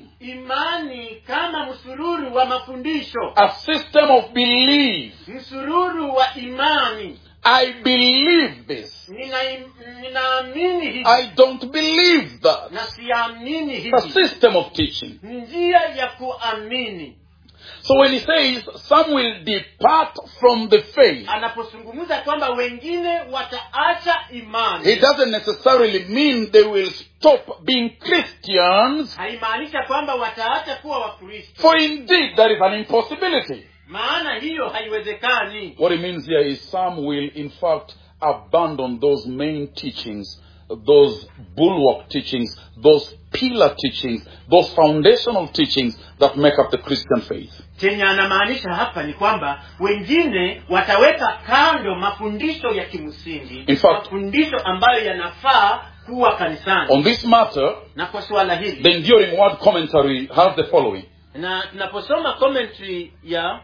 imani kama msururu wa mafundisho
a system of belief.
msururu wa imani
I believe this.
Nina- ninaamini hivi
I don't believe that.
na siamini
It's a
hivi
system of teaching.
ni njia ya kuamini
So when he says some will depart from the faith,
anapozungumza kwamba wengine wataacha imani
it doesn't necessarily mean they will stop being Christians,
haimaanisha kwamba wataacha kuwa wakristo
for indeed there is an impossibility.
maana hiyo haiwezekani
What it means here is some will in fact abandon those main teachings, those bulwark teachings, those pillar teachings, those foundational teachings that make up the Christian faith.
chenye anamaanisha hapa ni kwamba wengine wataweka kando mafundisho ya kimsingi
In fact-
mafundisho ambayo yanafaa kuwa kanisani
On this matter,
na kwa suala hili
the enduring word commentary has the following.
na tunaposoma commentary ya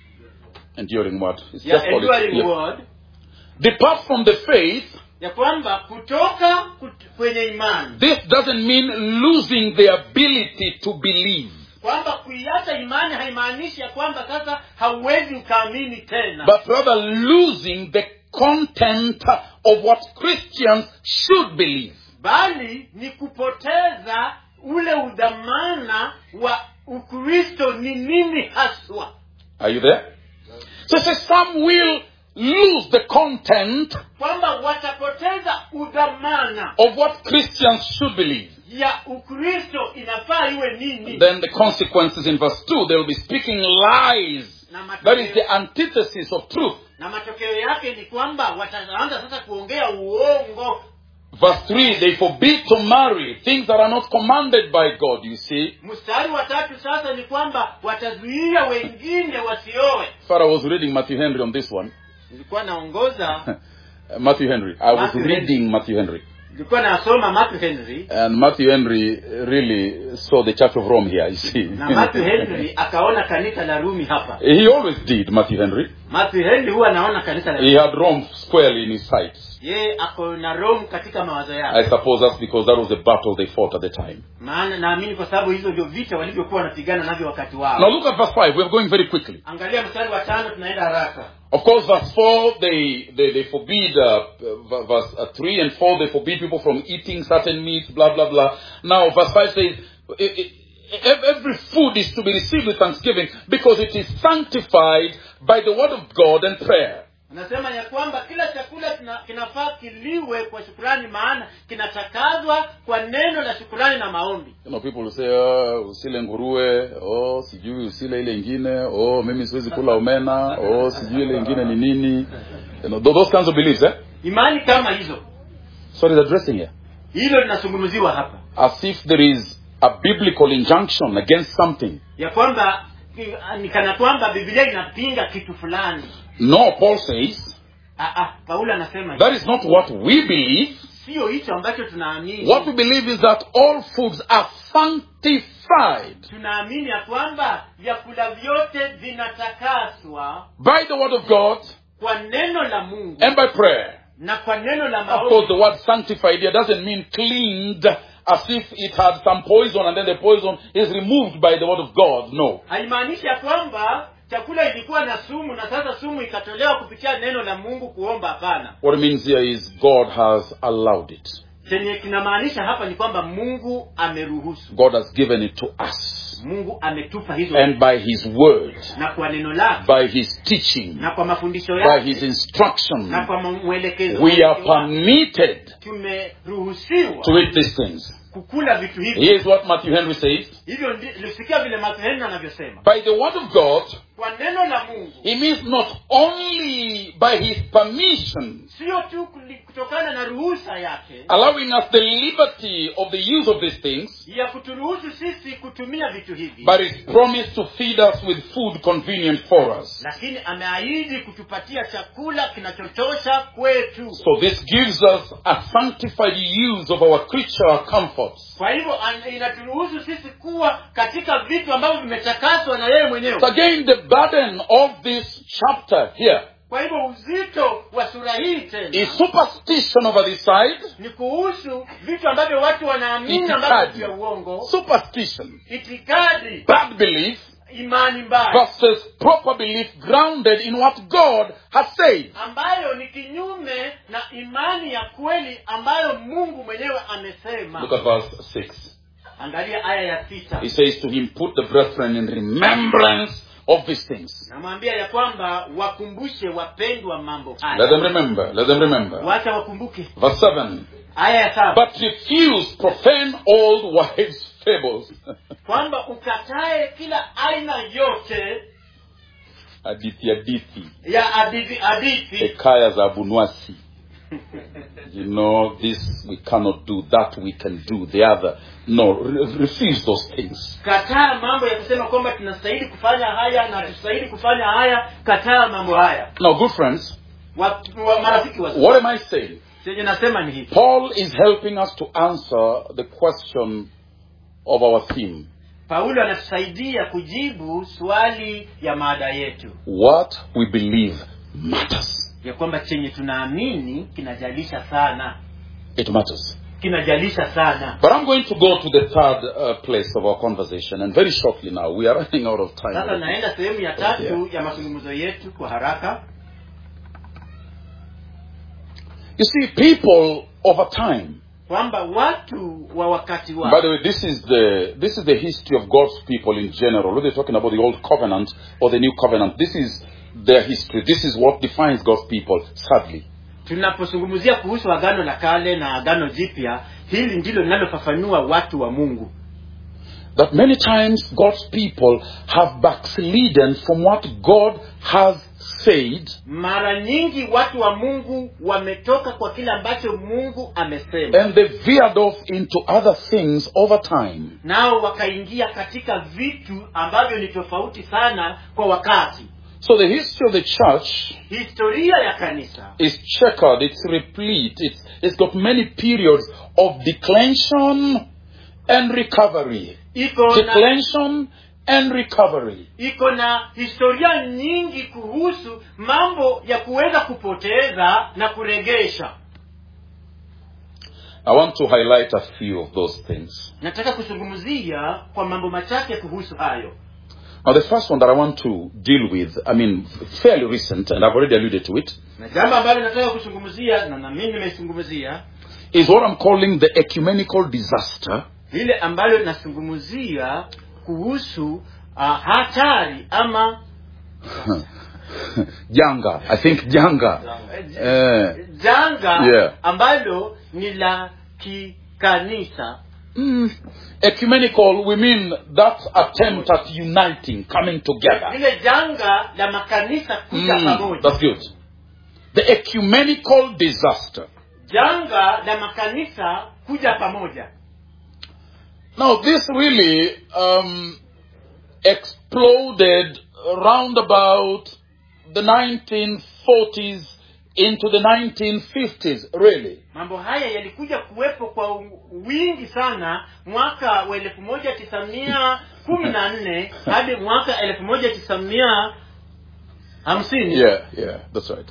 Enduring word. It's
ya
just called it.
enduring
Yeah.
word
Depart from the faith.
ya kwamba kutoka kut, kwenye imani
This doesn't mean losing the ability to believe,
kwamba kuiacha imani haimaanishi ya kwamba sasa hauwezi ukaamini tena
but rather losing the content of what Christians should believe.
bali ni kupoteza ule udhamana wa ukristo ni nini haswa
Are you there? So it says some will lose the content
kwamba watapoteza udhamana
of what Christians should believe.
ya ukristo inafaa iwe nini
Then the consequences in verse 2, they will be speaking lies.
na
That is the
matokeo,
antithesis of truth.
na matokeo yake ni kwamba wataanza sasa kuongea uongo
Verse 3, they forbid to marry things that are not commanded by God, you see.
mstari wa tatu sasa ni kwamba watazuia wengine wasioe
Farah was reading Matthew Henry on this one.
nilikuwa naongoza
Matthew Henry. I was
Matthew Henry.
reading Matthew Henry.
nilikuwa nasoma matthew henry
and Matthew Henry really saw the Church of Rome here, you see.
na matthew henry akaona kanisa la rumi hapa
he always did, Matthew Henry.
matthew henry huwa anaona kanisa la
He had Rome squarely in his sights.
yeye ako na rome katika mawazo
I
yake
suppose that's because that was the battle they fought at the time.
maana naamini kwa sababu hizo ndio vita walivyokuwa wanapigana navyo wakati
Now
wao
look at verse 5. We're going very quickly.
angalia mstari wa tano tunaenda haraka
Of course, verse 4, they, they, they forbid, uh, v- verse uh, 3 and 4, they forbid people from eating certain meats, blah, blah, blah. Now, verse 5 says, "E- e- ev- every food is to be received with thanksgiving because it is sanctified by the word of God and prayer.
anasema ya kwamba kila chakula kina, kinafaa kiliwe kwa shukurani maana kinatakazwa kwa neno la shukurani na maombi
You know, people will say, oh, usile nguruwe, oh, sijui usile ile ingine, oh, mimi siwezi kula omena, oh, sijui ile ingine ni nini. You know, tho- those kinds of beliefs, eh?
imani kama hizo
So he's addressing here.
hilo linazungumziwa hapa
As if there is a biblical injunction against something.
ya kwamba ki- ni kana kwamba biblia inapinga kitu fulani
No, Paul says,
Ah, ah, paulo anasema
that is not what we believe.
sio hicho ambacho tunaamini
What we believe is that all foods are sanctified
tunaamini ya kwamba vyakula vyote vinatakaswa
by the word of God
kwa neno la mungu
and by prayer.
na kwa neno la
Of course,
maombi
the word sanctified here doesn't mean cleaned as if it had some poison and then the poison is removed by the word of God. No.
haimaanishi ya kwamba chakula ilikuwa na sumu na sasa sumu ikatolewa kupitia neno la mungu kuomba hapana
What it means here is God has allowed it.
chenye kinamaanisha hapa ni kwamba mungu ameruhusu
God has given it to us.
mungu ametupa hizo
And by His word,
na kwa neno lake
by His teaching,
na kwa mafundisho
by
yake
His instruction,
na kwa mwelekezo
we are
wake.
permitted
tumeruhusiwa
to eat these things.
kukula vitu hivi
Here's what Matthew Henry says.
hivyo ndi- lisikia vile matheheni anavyosema
By the word of God,
kwa neno la mungu
he means not only by his permission,
sio tu kuli- kutokana na ruhusa yake
allowing us the liberty of the use of these things,
ya kuturuhusu sisi kutumia vitu hivi
but his promise to feed us with food convenient for us.
lakini ameahidi kutupatia chakula kinachotosha kwetu
So this gives us a sanctified use of our creature comforts.
kwa hivyo an- inaturuhusu sisi kuwa katika vitu ambavyo vimetakaswa na yeye mwenyewe
So again, the burden of this chapter here
kwa hivyo uzito wa sura hii tena
is superstition over this side,
ni kuhusu vitu ambavyo watu wanaamini
Itikadi.
ambavyo vya uongo
superstition,
itikadi
bad belief,
imani mbaya
versus proper belief grounded in what God has said.
ambayo ni kinyume na imani ya kweli ambayo mungu mwenyewe amesema
Look at verse 6.
angalia aya ya sita
He says to him, Put the brethren in remembrance of these things.
namwambia ya kwamba wakumbushe wapendwa mambo
Let
haya
them remember. Let them remember.
wacha wakumbuke
Verse 7.
aya ya saba
But refuse profane old wives' fables.
kwamba ukatae kila aina yote
hadithi hadithi
ya hadithi hadithi
hekaya za abunwasi you know this we cannot do that we can do the other no re- refuse those things
kataa mambo ya kusema kwamba tunastahili kufanya haya na hatustahili kufanya haya kataa mambo haya
now good friends
wa, wa marafiki wa
what am i saying
chenye nasema ni hivi
paul is helping us to answer the question of our theme
paulo anatusaidia kujibu swali ya maada yetu
what we believe matters
ya kwamba chenye tunaamini kinajalisha sana
it matters
kinajalisha sana
but i'm going to go to the third uh, place of our conversation and very shortly now we are running out of time
sasa naenda sehemu ya tatu
Yeah.
ya mazungumzo yetu kwa haraka
you see people over time
kwamba watu wa wakati
By
wao
the way, this is the this is the history of God's people in general. Whether you're talking about the old covenant or the new covenant, this is their history. This is what defines God's people. Sadly,
tunapozungumzia kuhusu agano la kale na agano jipya hili ndilo linalofafanua watu wa mungu
that many times God's people have backslidden from what God has said,
mara nyingi watu wa mungu wametoka kwa kile ambacho mungu amesema
and they veered off into other things over time.
nao wakaingia katika vitu ambavyo ni tofauti sana kwa wakati
So the history of the church
historia ya kanisa
is checkered, it's replete, it's, it's got many periods of declension and recovery.
iko na
Declension and recovery.
iko na historia nyingi kuhusu mambo ya kuweza kupoteza na kuregesha
I want to highlight a few of those things.
nataka kuzungumzia kwa mambo machache kuhusu hayo
Now, the first one that I want to deal with, I mean, fairly recent, and I've already alluded to it,
na jambo ambalo nataka kuzungumzia na nami nimeizungumzia
is what I'm calling the ecumenical disaster
lile ambalo nazungumzia kuhusu uh, hatari ama
Janga. I think Janga. Eh,
janga
Yeah.
ambalo ni la kikanisa
mm, ecumenical, we mean that attempt at uniting, coming together.
lile janga la makanisa kuja
Mm,
pamoja
that's good. The ecumenical disaster.
janga la makanisa kuja pamoja
Now, this really um, exploded round about the 1940s into the 1950s, really.
mambo haya yalikuja kuwepo kwa u- wingi sana mwaka wa elfu moja tisa mia kumi na nne hadi mwaka elfu moja tisa mia hamsini
Yeah, yeah, that's right.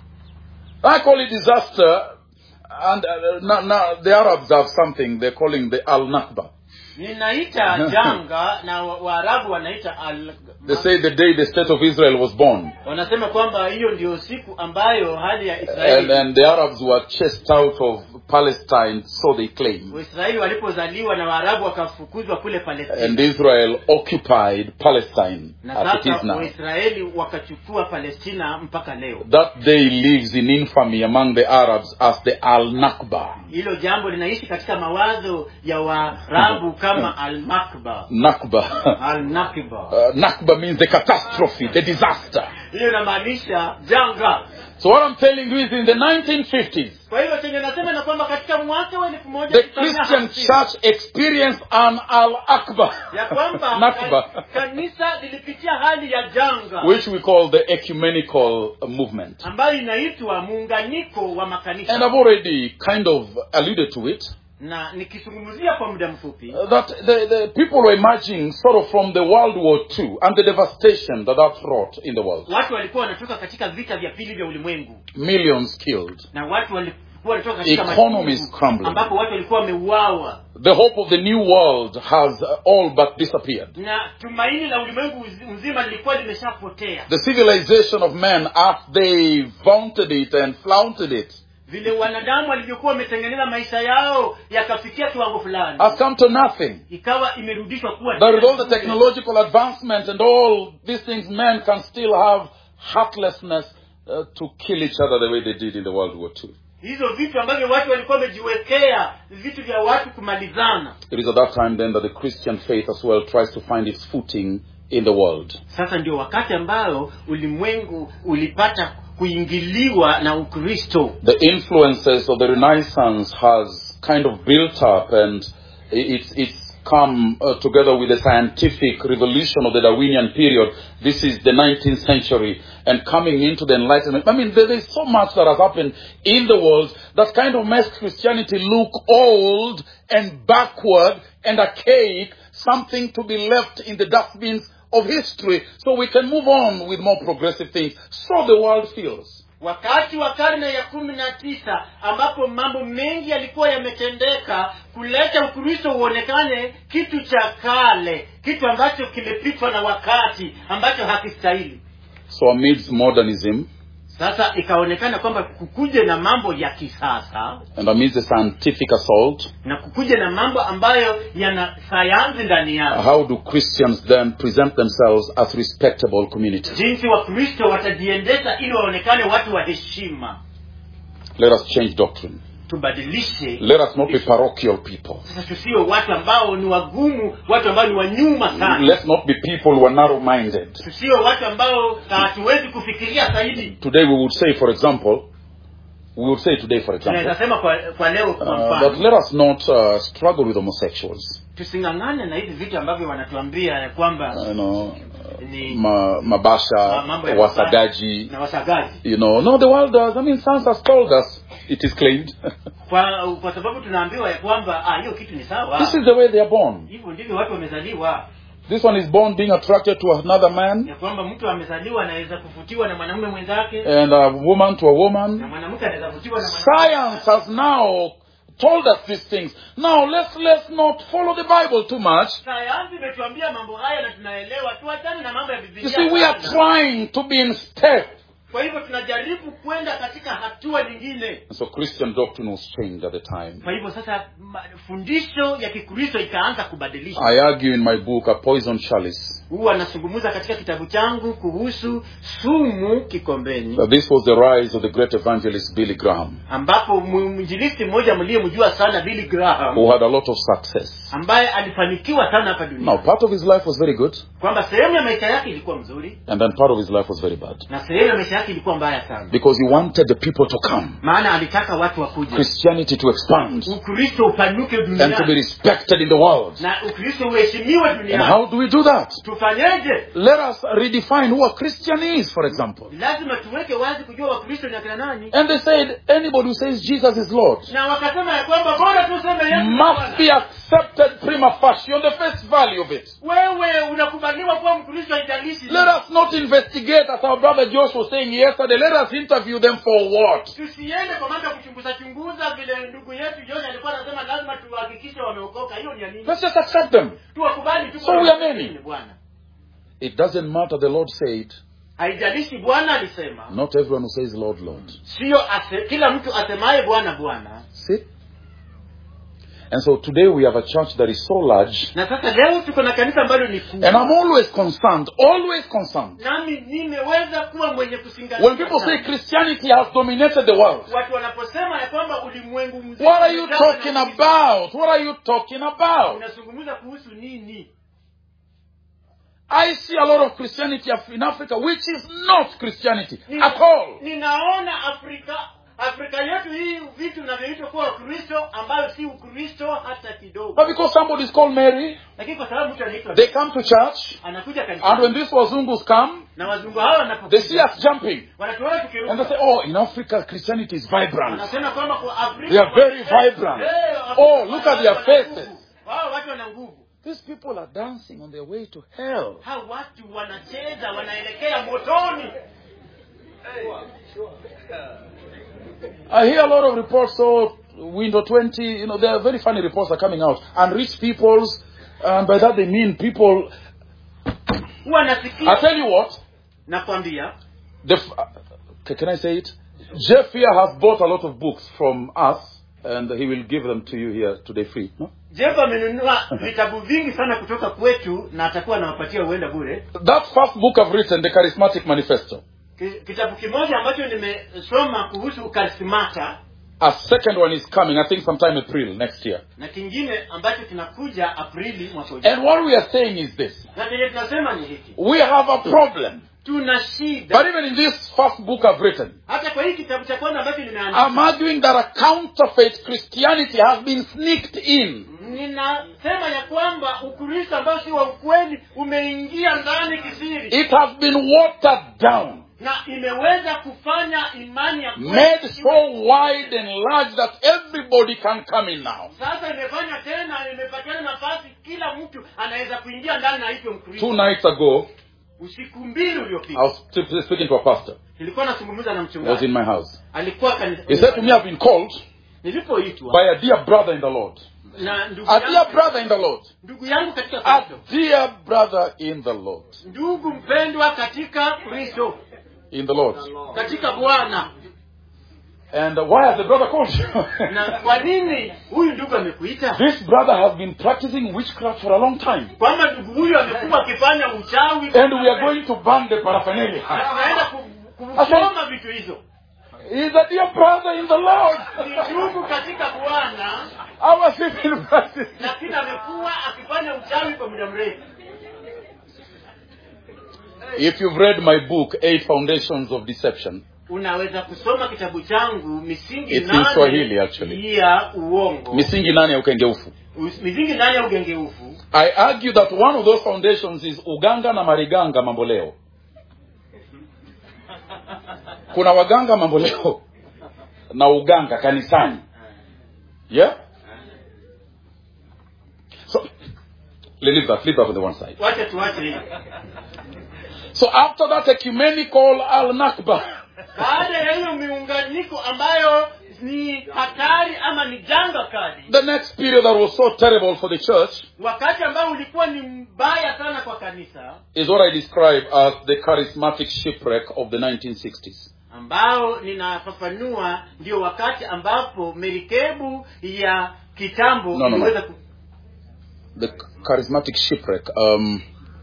I call it disaster, and uh, now, now the Arabs have something they're calling the Al Nakba.
ninaita janga na wa- waarabu wanaita al
They say the day the state of Israel was born,
wanasema kwamba hiyo ndio siku ambayo hali ya
and,
israeli
and the Arabs were chased out of Palestine, so they claim.
waisraeli walipozaliwa na waarabu wakafukuzwa kule
And
palestina
Israel occupied Palestine
na
as it is
sasa
now.
waisraeli wakachukua palestina mpaka leo
That day lives in infamy among the Arabs as the Al Nakba.
hilo jambo linaishi katika mawazo ya waarabu kama almakba
Nakba.
alnakba
Uh, Nakba means the catastrophe, the disaster.
hiyo inamaanisha janga
So what I'm telling you is in the 1950s,
kwa hivyo chenye nasema na kwamba katika mwaka wa elfu moja
the
tisa mia
Christian
hamsini,
church experienced an Al Akbar,
ya kwamba
Nakba,
ka- kanisa lilipitia hali ya janga
which we call the ecumenical movement.
ambayo inaitwa muunganiko wa
And
makanisa
I've already kind of alluded to it.
na nikizungumzia kwa muda mfupi
uh, That the, the people were emerging sort of from the World War II and the devastation that that wrought in the world.
watu walikuwa wanatoka katika vita vya pili vya ulimwengu
Millions killed.
na watu walikuwa wanatoka katika
Economies
machungu
crumbling.
ambapo watu walikuwa wameuawa
The hope of the new world has uh, all but disappeared.
na tumaini la ulimwengu uzi- mzima lilikuwa limeshapotea
The civilization of man, as they vaunted it and flaunted it,
vile wanadamu walivyokuwa wametengeneza maisha yao yakafikia kiwango fulani
has come to nothing.
ikawa imerudishwa kuwa
That with
tena
all the
bure.
technological advancement and all these things, men can still have heartlessness uh, to kill each other the way they did in the World War II.
hizo vitu ambavyo watu walikuwa wamejiwekea vitu vya watu kumalizana
It is at that time then that the Christian faith as well tries to find its footing in the world.
sasa ndio wakati ambao ulimwengu ulipata kuingiliwa na ukristo
The influences of the Renaissance has kind of built up and it's, it's come uh, together with the scientific revolution of the Darwinian period. This is the 19th century and coming into the Enlightenment. I mean, there is so much that has happened in the world that kind of makes Christianity look old and backward and archaic, something to be left in the dustbins of history so we can move on with more progressive things. So the world feels.
wakati wa karne ya kumi na tisa ambapo mambo mengi yalikuwa yametendeka kuleta ukristo uonekane kitu cha kale kitu ambacho kimepitwa na wakati ambacho hakistahili
So amidst modernism
sasa ikaonekana kwamba kukuje na mambo ya kisasa
and amidst the scientific assault,
na kukuje na mambo ambayo yana sayansi ndani yake
how do Christians then present themselves as respectable communities?
jinsi wakristo watajiendesha ili waonekane watu wa heshima
Let us change doctrine.
tubadilishe
Let us not be parochial people.
sasa tusiwe watu ambao ni wagumu watu ambao ni wanyuma sana
Let's not be people who are narrow minded.
tusiwe watu ambao hatuwezi kufikiria zaidi
Today we would say, for example, we would say today, for
tunaweza
example,
sema kwa, kwa leo kwa
uh,
mfano
that let us not uh, struggle with homosexuals.
tusing'ang'ane na hivi vitu ambavyo wanatuambia ya kwamba
You know,
ni
ma, mabasha
Ma- mambo ya
wasagaji
na wasagaji
you know no the world does i mean science has told us it is claimed
kwa kwa sababu tunaambiwa ya kwamba ah, hiyo kitu ni sawa
this is the way they are born
hivyo ndivyo watu wamezaliwa
this one is born being attracted to another man
ya kwamba mtu amezaliwa anaweza kuvutiwa na mwanamume mwenzake
and a woman to a
na
woman
mwanamke anaweza kuvutiwa na mwanamke
science has now told us these things now let's let's not follow the bible too much
sayansi imetuambia mambo haya na tunaelewa tuachane na mambo ya
you
bibilia
see we are
sana.
trying to be in step
kwa hivyo tunajaribu kwenda katika hatua nyingine
and so christian doctrine was changed at the time
kwa hivyo sasa ma- fundisho ya kikristo ikaanza kubadilishwa
i argue in my book a poison chalice
huwa anazungumza katika kitabu changu kuhusu sumu kikombeni
that this was the rise of the great evangelist billy graham
ambapo mu- mwinjilisti mmoja mliyemjua sana billy graham
who had a lot of success
ambaye alifanikiwa sana hapa
now
duniani
part of his life was very good
kwamba sehemu ya maisha yake ilikuwa mzuri
and then part of his life was very bad
na sehemu ya maisha yake ilikuwa mbaya sana
because he wanted the people to come
maana alitaka watu wakuje
christianity to expand
ukristo upanuke
and to be
duniani
respected in the world
na ukristo uheshimiwe
and
duniani
how do we do that
tufanyeje
let us redefine who a christian is for example
lazima tuweke wazi kujua wakristo ni akina nani
and they said anybody who says jesus is lord
na wakasema ya kwamba bora tuseme Yesu ni
must
Bwana.
be accepted prima facie on the face value of it
wewe unakubaliwa kuwa mkristo haijalishi
let us not investigate as our brother josh was saying yesterday let us interview them for what
tusiende kwa mambo ya kuchunguza chunguza vile ndugu yetu John alikuwa anasema lazima tuhakikishe wameokoka hiyo ni ya nini
let's just accept them
tuwakubali tu
So
kwa
we are
nini,
many.
bwana
it doesn't matter the lord said
haijalishi bwana alisema
not everyone who says lord lord
sio ase, kila mtu asemaye bwana bwana
see and so today we have a church that is so large
na sasa leo tuko na kanisa ambalo ni
and i'm
kubwa
always concerned always concerned
nami nimeweza kuwa mwenye kusingatia
when people say
sana.
christianity has dominated the world
watu wanaposema ya kwamba ulimwengu mzima
what are you
umejawa na
talking
Ukristo,
about what are you talking about
unazungumza kuhusu nini
i see a lot of christianity af- in africa which is not christianity
Nina-
at all
ninaona afrika afrika yetu hii vitu vinavyoitwa kuwa ukristo ambayo si ukristo hata kidogo
but because somebody is called mary
lakini kwa sababu mtu anaitwa
they come to church
anakuja
and when
kanisani
these wazungus come
na wazungu hawa
they see
wanapokuja
us jumping
wanatuona
and they
tukiruka
say oh in africa christianity is vibrant
wanasema kwamba kwa afrika
They are very vibrant.
Eh, Afrika
Oh, look at their
wana
faces.
nguvu. wao watu wana nguvu
these people are dancing on their way to hell
hao watu wanacheza wanaelekea motoni
I hear a lot of reports, so window 20, you know, there are very funny reports are coming out. And rich people's, and by that they mean people,
huwa
I
nasikia
tell you what,
nakwambia
the, f- uh, can I say it? Jeff here has bought a lot of books from us, and he will give them to you here today free. No?
jeff amenunua vitabu vingi sana kutoka kwetu na atakuwa anawapatia uenda bure
That first book I've written, The Charismatic Manifesto,
Ki- kitabu kimoja ambacho nimesoma kuhusu ukarismata
a second one is coming, I think sometime April next year.
na kingine ambacho kinakuja aprili mwaka ujao
And what we are saying is this
na chenye tunasema ni hiki
we have a problem.
tuna shida
But even in this first book I've written,
hata kwa hii kitabu cha kwanza ambacho nimeandika
I'm arguing that a counterfeit Christianity has been sneaked in.
ninasema ya kwamba ukristo ambao si wa ukweli umeingia ndani kisiri
It has been watered down,
na imeweza kufanya imani ya kweli
made
iwe-
so wide and large that everybody can come in now.
sasa imefanya tena imepatiana nafasi kila mtu anaweza kuingia ndani na hivyo
Two
mkristo
nights ago,
usiku mbili
I
uliopita
was st- speaking to a pastor.
nilikuwa nazungumza na
He was in
mchungaji
my house.
alikuwa kanisa
He said to me, I've been called
nilipoitwa
by a dear brother in the Lord.
na ndugu
A dear
yangu,
brother in the Lord.
ndugu yangu katika
A
kristo
dear brother in the Lord.
ndugu mpendwa katika kristo
In the Lord.
katika bwana
And uh, why has the brother called you?
na kwa nini huyu ndugu amekuita
this brother has been practicing witchcraft for a long time.
kwamba ndugu huyu amekuwa akifanya uchawi
And we are going to burn the
Na
paraphernalia.
tunaenda ku- kusoma vitu hizo
He's a dear brother in the Lord.
ni ndugu katika bwana
Our civil practice.
lakini amekuwa akifanya uchawi kwa muda mrefu
If you've read my book, Eight Foundations of Deception,
unaweza kusoma kitabu changu misingi
It's in Swahili,
nane
actually.
ya uongo
misingi nane ya ukengeufu
Us- misingi ndani ya ugengeufu
I argue that one of those foundations is uganga na mariganga mambo leo. Kuna waganga mambo leo na uganga kanisani. Yeah? So, leave that, leave that on the one side.
wacha tuache hiyo
So after that ecumenical al-Nakba,
baada ya hiyo miunganiko ambayo ni hatari ama ni janga kali
the next period that was so terrible for the church
wakati ambao ulikuwa ni mbaya sana kwa kanisa
is what I describe as the charismatic shipwreck of the 1960s.
ambao ninafafanua ndio wakati ambapo merikebu ya kitambo
No, no, no.
iliweza ku-
The charismatic shipwreck, um,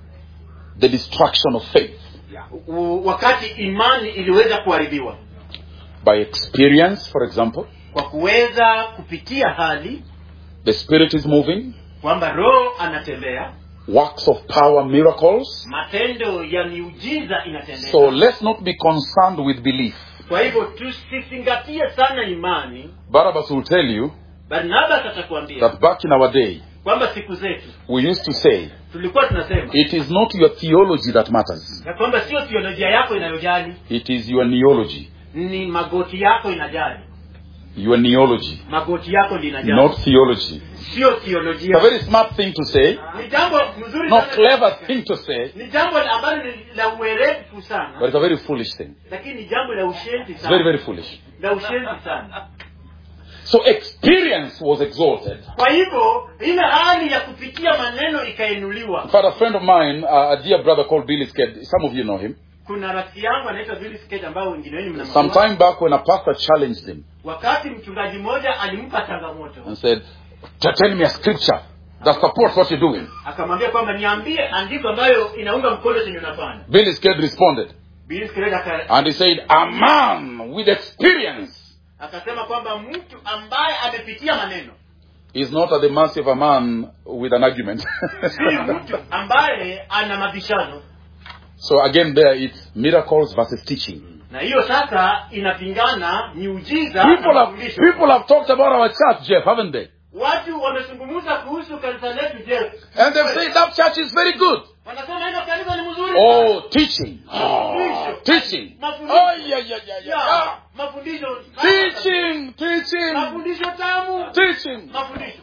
the destruction of faith
u- wakati imani iliweza kuharibiwa
by experience, for example.
kwa kuweza kupitia hali
The Spirit is moving,
kwamba roho anatembea
works of power, miracles.
matendo ya miujiza inatendeka
So let's not be concerned with belief.
kwa hivyo tusizingatie sana imani
Barabbas will tell you
barnabas atakuambia
that back in our day,
kwamba siku zetu
we used to say,
tulikuwa tunasema
it is not your theology that matters,
ya kwamba sio theolojia yako inayojali
it is your neology.
ni magoti yako inajali
Your neology,
magoti yako linajali
not theology.
sio
It's a
theolojia
very smart thing to say,
ni jambo mzuri
not
sana
clever thing to say,
ni jambo ambalo ni la uerefu
but
sana
it's a very foolish thing.
lakini ni jambo la ushenzi
It's very,
sana
very foolish.
la ushenzi sana
So experience was exalted.
kwa hivyo ile hali ya kupitia maneno ikainuliwa
In fact, a friend of mine, uh, a dear brother called Billy Sked, some of you know him.
kuna rafiki yangu anaitwa Billy Skate ambao wengine wenyu mnamjua.
Some time back when a pastor challenged him
wakati mchungaji mmoja alimpa changamoto
and said, "T- tell me a scripture that supports what you're doing.
akamwambia kwamba niambie andiko ambayo inaunga mkono chenye unafanya
Billy Sked responded
Billy Skate aka-
and he said, a man with experience
akasema kwamba mtu ambaye amepitia maneno
is not at the mercy of a man with an argument.
si mtu ambaye ana mabishano
so again there it's miracles versus teaching.
na hiyo sasa inapingana miujiza na
People have,
mafundisho
people have talked about our church, Jeff, haven't they?
watu wamezungumza kuhusu kanisa letu je
And they've said that church is very good.
wanasema hilo kanisa ni mzuri
Oh, teaching. Oh, teaching. Oh, yeah, yeah, yeah, yeah.
Ya,
yeah.
mafundisho
Teaching, teaching,
mafundisho tamu
teaching.
mafundisho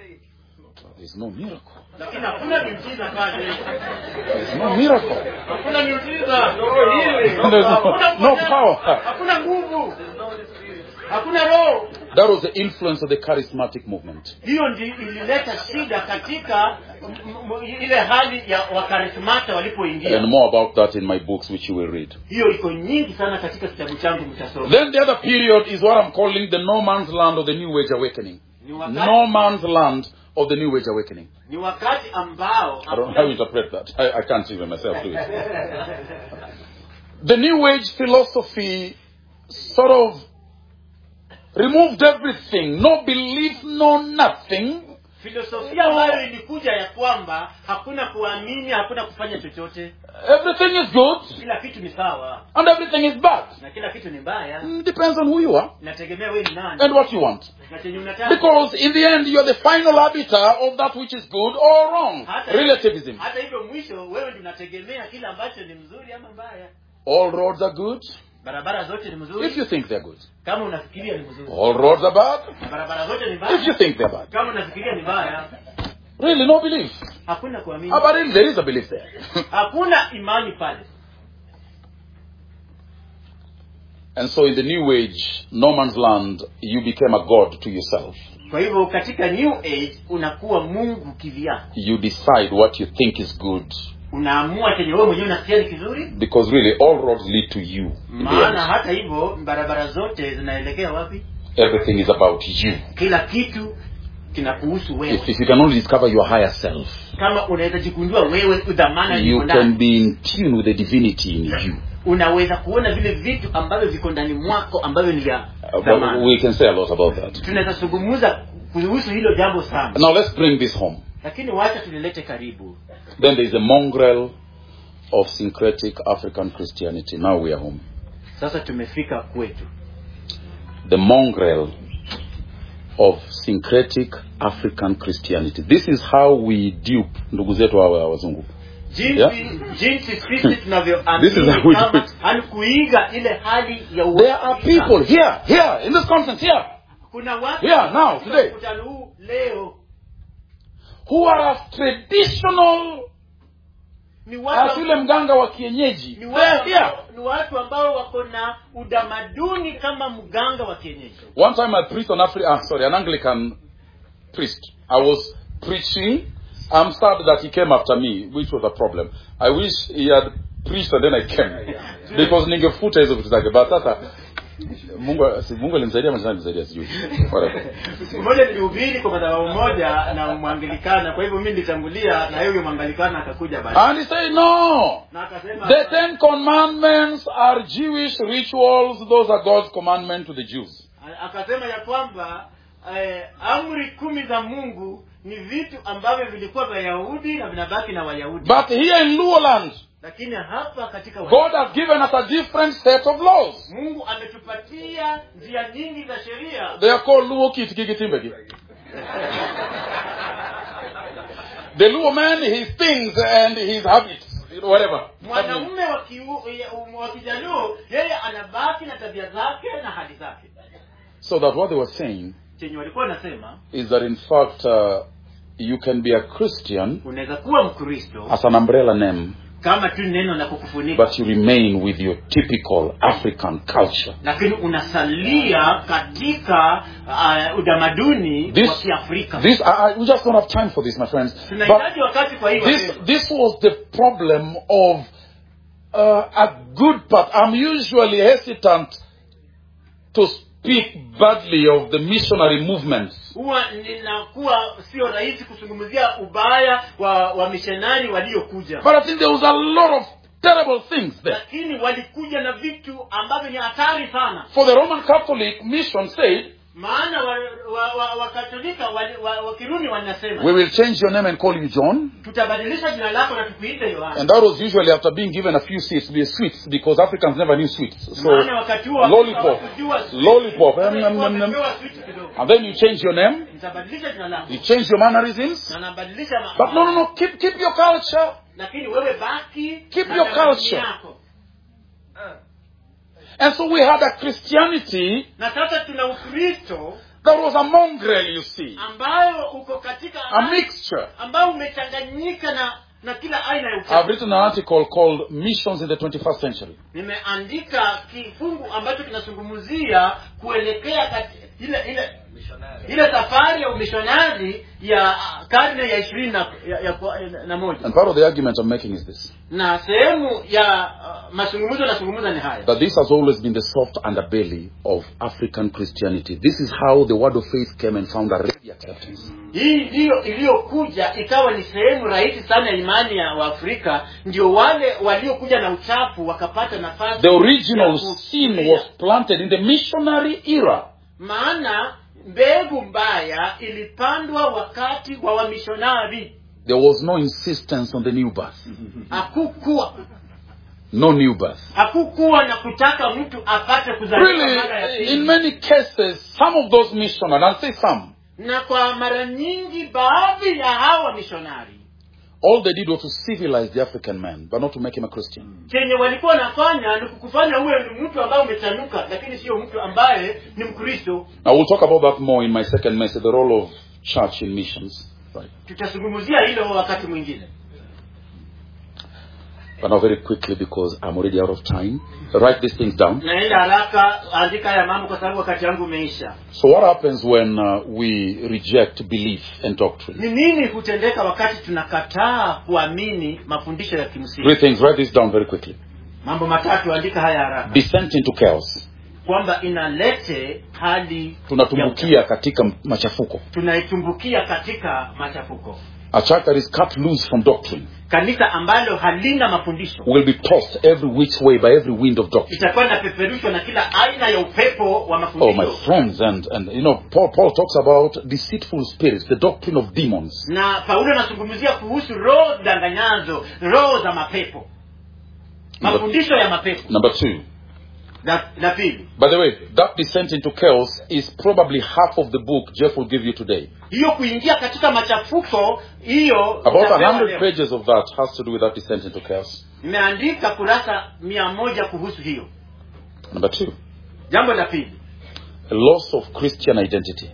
There's no miracle.
lakini hakuna miujiza pale
There's no miracle.
hakuna miujiza
There's no, no power.
hakuna nguvu hakuna roho
That was the influence of the charismatic movement.
hiyo ndi ilileta shida katika m- m- ile hali ya wakarismata walipoingia
And more about that in my books, which you will read.
hiyo iko nyingi sana katika kitabu changu mtasoma
Then the other period is what I'm calling the no man's land of the New Age Awakening.
ni wakati,
No man's land of the New Age Awakening.
ni wakati ambao
I don't know how you interpret that. I, I can't even myself do it. The New Age philosophy sort of removed everything. No belief, no nothing.
filosofia ambayo ilikuja ya kwamba hakuna kuamini hakuna kufanya chochote
Everything is good
kila kitu ni sawa
and everything is bad.
na kila kitu ni mbaya
Mm, Depends on who you are
inategemea wewe ni nani
and what you want.
na chenye unataka
Because in the end, you're the final arbiter of that which is good or wrong.
hata
Relativism.
hata hivyo mwisho wewe ndio unategemea kile ambacho ni mzuri ama mbaya
All roads are good
barabara zote ni mzuri
if you think they're good.
kama unafikiria ni mzuri
All roads are bad
na barabara zote ni
if you
mbaya
think they're bad.
kama unafikiria ni mbaya
Really, no belief.
hakuna kuamini
Ah, but really, there is a belief there.
hakuna imani pale
and so in the new age, no man's land, you became a god to yourself.
kwa hivyo katika new age unakuwa mungu kivyako
You decide what you think is good.
unaamua chenye wewe mwenyewe unasikia ni kizuri
Because really, all roads lead to you. in the
maana
end.
hata hivyo barabara zote zinaelekea wapi
Everything is about you.
kila kitu kinakuhusu wewe
If, if you can only discover your higher self,
kama unaweza jigundua wewe udhamana
you
iko
can
ndani
be in tune with the divinity in you.
unaweza kuona vile vitu ambavyo viko ndani mwako ambavyo ni vya
Uh, but
dhamana
we can say a lot about that.
tunaweza zungumza kuhusu hilo jambo sana
Now let's bring this home.
lakini wacha tulilete karibu
Then there is a mongrel of syncretic African Christianity. Now we are home.
sasa tumefika kwetu
The mongrel of syncretic African Christianity. This is how we dupe ndugu zetu hawa wazungu.
jinsi
Yeah.
jinsi sisi
This is how we
tunavyoamini
do
kama
it.
yani kuiga ile hali ya
There are
Uafrika.
people here, here, in this conference here,
kuna watu
Yeah, now,
katika
today.
mkutano huu leo
who are as traditional
ni
as
watu
yule mganga wa kienyeji.
ni
They
watu,
are here.
ambao, ni watu ambao wako na utamaduni kama mganga wa kienyeji
One time I preached on Africa, ah, sorry, an Anglican priest. I was preaching. I'm sad that he came after me, which was a problem. I wish he had preached and then I came. Because ningefuta hizo vitu zake. But sasa, Mungu, si Mungu alimsaidia ama alimsaidia sijui. Whatever.
siku moja nilihubiri kwa madhabahu moja na mwangilikana kwa hivyo mi nilitangulia na huyo mwangilikana akakuja baadaye
And he said, no.
na akasema
The Ten Commandments are Jewish rituals. Those are God's commandment to the Jews.
akasema ya kwamba eh, amri kumi za mungu ni vitu ambavyo vilikuwa vya yahudi na vinabaki na wayahudi
But here in Luoland,
lakini hapa katika wa-
God has given us a different set of laws.
mungu ametupatia njia nyingi za sheria
They are called Luo Kit Kikitimbeki. The Luo man, his things and his habits, you know, whatever.
mwanamume wa kiu- ya- wa kijaluo yeye anabaki na tabia zake na hali zake
So that what they were saying
chenye walikuwa wanasema
is that in fact uh, you can be a Christian
unaweza kuwa mkristo
as an umbrella name,
kama tu neno la kukufunika
but you remain with your typical African culture.
lakini unasalia katika uh, utamaduni
This-
wa kiafrika
This I, I, we just don't have time for this, my friends. But
tunahitaji wakati kwa hiyo
this this was the problem of uh, a good part. I'm usually hesitant to speak badly of the missionary movements.
huwa ninakuwa sio rahisi kuzungumzia ubaya wa wamishonari waliokuja
But I think there was a lot of terrible things there.
lakini walikuja na vitu ambavyo ni hatari sana
For the Roman Catholic mission said,
maana wakatolika wa, wa, wakatolika wali- wa, wa kirumi wanasema
we will change your name and call you John.
tutabadilisha jina lako na tukuite yohana
And that was usually after being given a few seats, be sweets, because Africans never knew sweets. So,
maana wakati huo
lollipop.
hawakujua sweet.
Lollipop.
Walikuwa
Mm, mm, mm, mm.
wamepewa sweet kidogo
and then you change your name,
nitabadilisha jina lako
you change your mannerisms.
na nabadilisha ma-
But no, no, no, keep, keep your culture.
lakini wewe baki
Keep
na
your
tamaduni
culture.
yako.
And so we had a Christianity
na sasa tuna ukristo
that was a mongrel, you see,
ambayo uko katika
a mixture.
ambao umechanganyika na na kila aina ya
I've
uchafu
written an article called Missions in the 21st Century.
nimeandika kifungu ambacho kinazungumzia kuelekea kati, ile ile ile safari ya umishonari ya ah, karne ya ishirini na, ya, ya, ya, na moja
And part of the argument I'm making is this
na sehemu ya uh, mazungumzo nazungumza ni haya
that this has always been the soft underbelly of African Christianity. This is how the word of faith came and found a ready acceptance.
hii ndiyo iliyokuja ikawa ni sehemu rahisi sana ya imani ya waafrika ndio wale waliokuja na uchafu wakapata nafasi
The original
ya
sin
kufikiria.
was planted in the missionary era.
maana mbegu mbaya ilipandwa wakati wa wamishonari
There was no insistence on the new birth.
hakukuwa
No new birth.
hakukuwa na kutaka mtu apate kuzaliwa mara ya
Really, in
pili
many cases, some of those missionaries, I'll say some,
na kwa mara nyingi baadhi ya hawa wamishonari
all they did was to civilize the African man, but not to make him a Christian.
chenye walikuwa wanafanya ni kukufanya uwe ni mtu ambaye umechanuka lakini sio mtu ambaye ni mkristo
Now we'll talk about that more in my second message, the role of church in missions. Right.
tutazungumzia hilo wakati mwingine
But now very quickly because I'm already out of time. Write these things down.
naenda haraka andika haya mambo kwa sababu wakati wangu umeisha
So what happens when uh, we reject belief and doctrine?
ni nini hutendeka wakati tunakataa kuamini mafundisho ya kimsingi
Three things. Write this down very quickly.
mambo matatu andika haya haraka
Descent into chaos.
kwamba inalete hali ya
Tunatumbukia katika machafuko.
tunaitumbukia katika machafuko
A church that is cut loose from doctrine
kanisa ambalo halina mafundisho
will be tossed every which way by every wind of doctrine.
itakuwa inapeperushwa na kila aina ya upepo wa
Oh, my
mafundisho
friends, and, and you know, Paul, Paul talks about deceitful spirits, the doctrine of demons.
na paulo anazungumzia kuhusu roho danganyazo roho za mapepo mafundisho ya mapepo
Number two,
la, la pili
By the way, that descent into chaos is probably half of the book Jeff will give you today.
hiyo kuingia katika machafuko hiyo
About a
utapewa
hundred
leo.
pages of that has to do with that descent into chaos.
nimeandika kurasa mia moja kuhusu hiyo
Number two,
jambo la pili
a loss of Christian identity.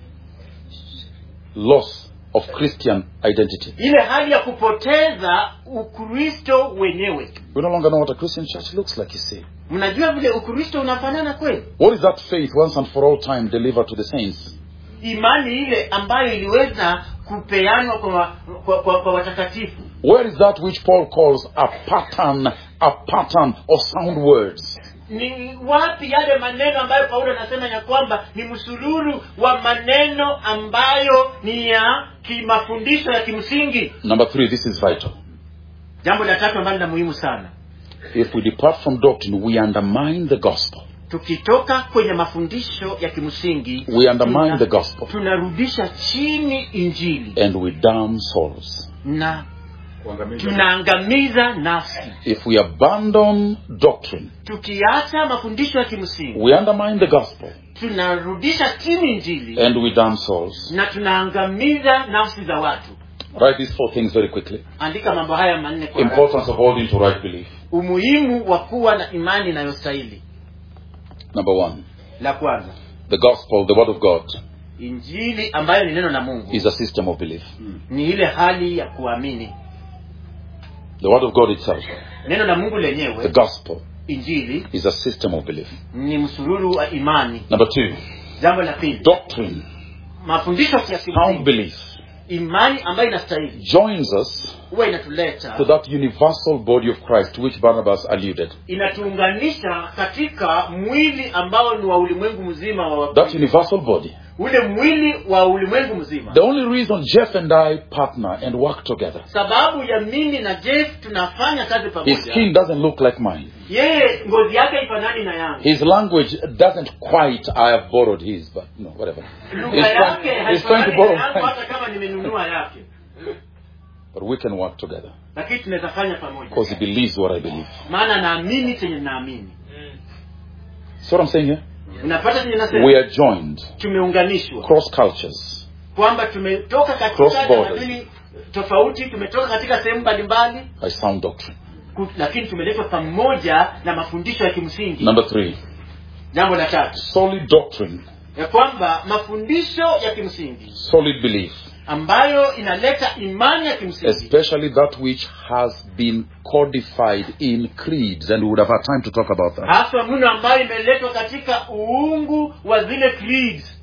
Loss of Christian identity.
ile hali ya kupoteza ukristo wenyewe
We no longer know what a Christian church looks like, you see.
mnajua vile ukristo unafanana kweli
What is that faith once and for all time delivered to the saints?
imani ile ambayo iliweza kupeanwa kwa, kwa, kwa, kwa watakatifu
Where is that which Paul calls a pattern, a pattern of sound words?
ni wapi yale maneno ambayo paulo anasema ya kwamba ni msururu wa maneno ambayo ni ya kimafundisho ya kimsingi
Number three, this is vital.
jambo la tatu ambalo la muhimu sana
If we depart from doctrine, we undermine the gospel.
tukitoka kwenye mafundisho ya kimsingi
We undermine
tuna-
the gospel.
tunarudisha chini injili
And we damn souls.
na tunaangamiza nafsi
If we abandon doctrine,
tukiacha mafundisho ya kimsingi
we undermine the gospel.
tunarudisha chini injili
And we damn souls.
na tunaangamiza nafsi za watu
Write these four things very quickly.
andika mambo haya manne kwa haraka.
Importance of holding to right belief.
umuhimu wa kuwa na imani inayostahili
Number one,
la kwanza
the gospel, the word of God,
injili ambayo ni neno la mungu
is a system of belief.
ni ile hali ya kuamini
The word of God itself,
neno la mungu
the
lenyewe
gospel,
injili
is a system of belief.
ni msururu wa imani
Number two,
jambo la pili
doctrine,
mafundisho ya
sound
kimsingi
belief,
imani ambayo inastahili
joins us
huwa inatuleta
to that universal body of Christ to which Barnabas alluded.
inatuunganisha katika mwili ambao ni wa ulimwengu mzima wa
That
Wakristo.
universal body.
ule mwili wa ulimwengu mzima
The only reason Jeff and I partner and work together,
sababu ya mimi na jeff tunafanya kazi
his
pamoja
skin doesn't look like mine.
yeye ngozi yake ifanani na yangu
His language doesn't quite, I have borrowed his, but no, whatever.
lugha
He's
yake
trying, he's trying to
haifanani
borrow
na yangu
mine.
hata kama nimenunua yake
But we can work together
lakini tunaweza fanya pamoja
because he believes what I believe.
maana naamini chenye naamini
See what I'm saying here?
unapata chenye
We
nasema
are joined
tumeunganishwa
cross cultures,
kwamba tumetoka
Cross
katika
borders.
tamaduni tofauti tumetoka katika sehemu mbalimbali
by sound doctrine.
ku- lakini tumeletwa pamoja na mafundisho ya kimsingi
Number three,
jambo la tatu
solid doctrine,
ya kwamba mafundisho ya kimsingi
solid belief,
ambayo inaleta imani ya kimsingi
especially that which has been codified in creeds, and we would have had time to talk about that.
haswa mno ambayo imeletwa katika uungu wa zile creeds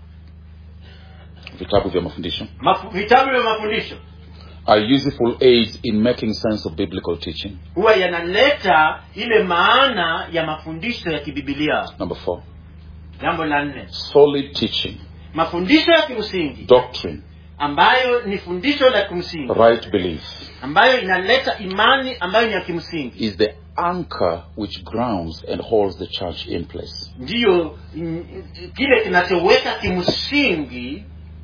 Vitabu vya mafundisho
Mafu- vitabu vya mafundisho
are useful aids in making sense of biblical teaching.
huwa yanaleta ile maana ya mafundisho ya kibibilia
Number four,
jambo la nne
solid teaching,
mafundisho ya kimsingi
doctrine,
ambayo ni fundisho la kimsingi
right belief
ambayo inaleta imani ambayo ni ya kimsingi
is the anchor which grounds and holds the church in place.
ndiyo mm, kile kinachoweka kimsingi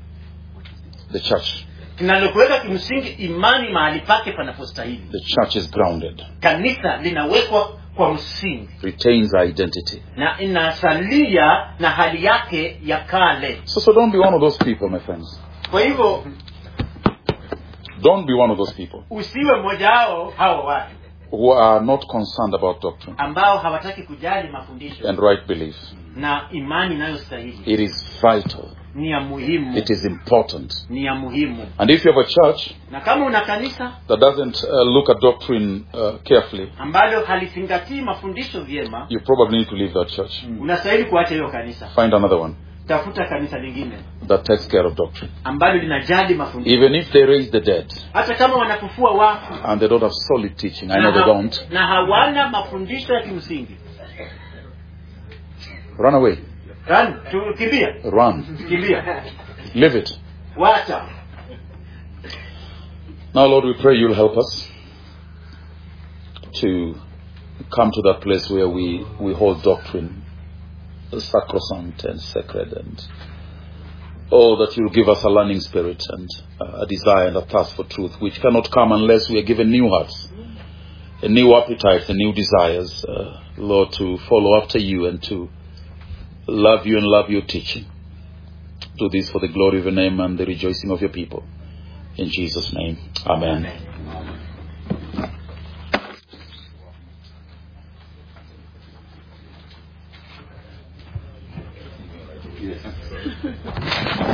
The church,
kinalokuweka kimsingi imani mahali pake panapostahili
the church is grounded,
kanisa linawekwa kwa msingi
retains identity.
na inasalia na hali yake ya kale
So, so don't be one of those people, my friends.
kwa hivyo
Don't be one of those people
usiwe mmoja wao hawa watu
who are not concerned about doctrine
ambao hawataki kujali mafundisho
and right belief.
na imani inayostahili
It is vital.
ni ya muhimu
It is important.
ni ya muhimu
And if you have a church
na kama una kanisa
that doesn't uh, look at doctrine uh, carefully,
ambalo halizingatii mafundisho vyema
you probably need to leave that church.
unastahili kuacha hiyo kanisa
Find another one
tafuta kanisa lingine
that takes care of doctrine.
ambalo linajali mafundisho
Even if they raise the dead
hata kama wanafufua wafu
and they don't have solid teaching, I know
na,
they
ha-
don't,
na hawana mafundisho ya kimsingi
run away.
Run, tu, kimbia
Run.
kimbia
Live it.
wacha
Now, Lord, we pray you'll help us to come to that place where we, we hold doctrine sacrosanct and sacred and oh that you'll give us a learning spirit and uh, a desire and a thirst for truth which cannot come unless we are given new hearts new appetites and new desires, uh, Lord, to follow after you and to love you and love your teaching. Do this for the glory of your name and the rejoicing of your people. In Jesus' name, amen.
Amen.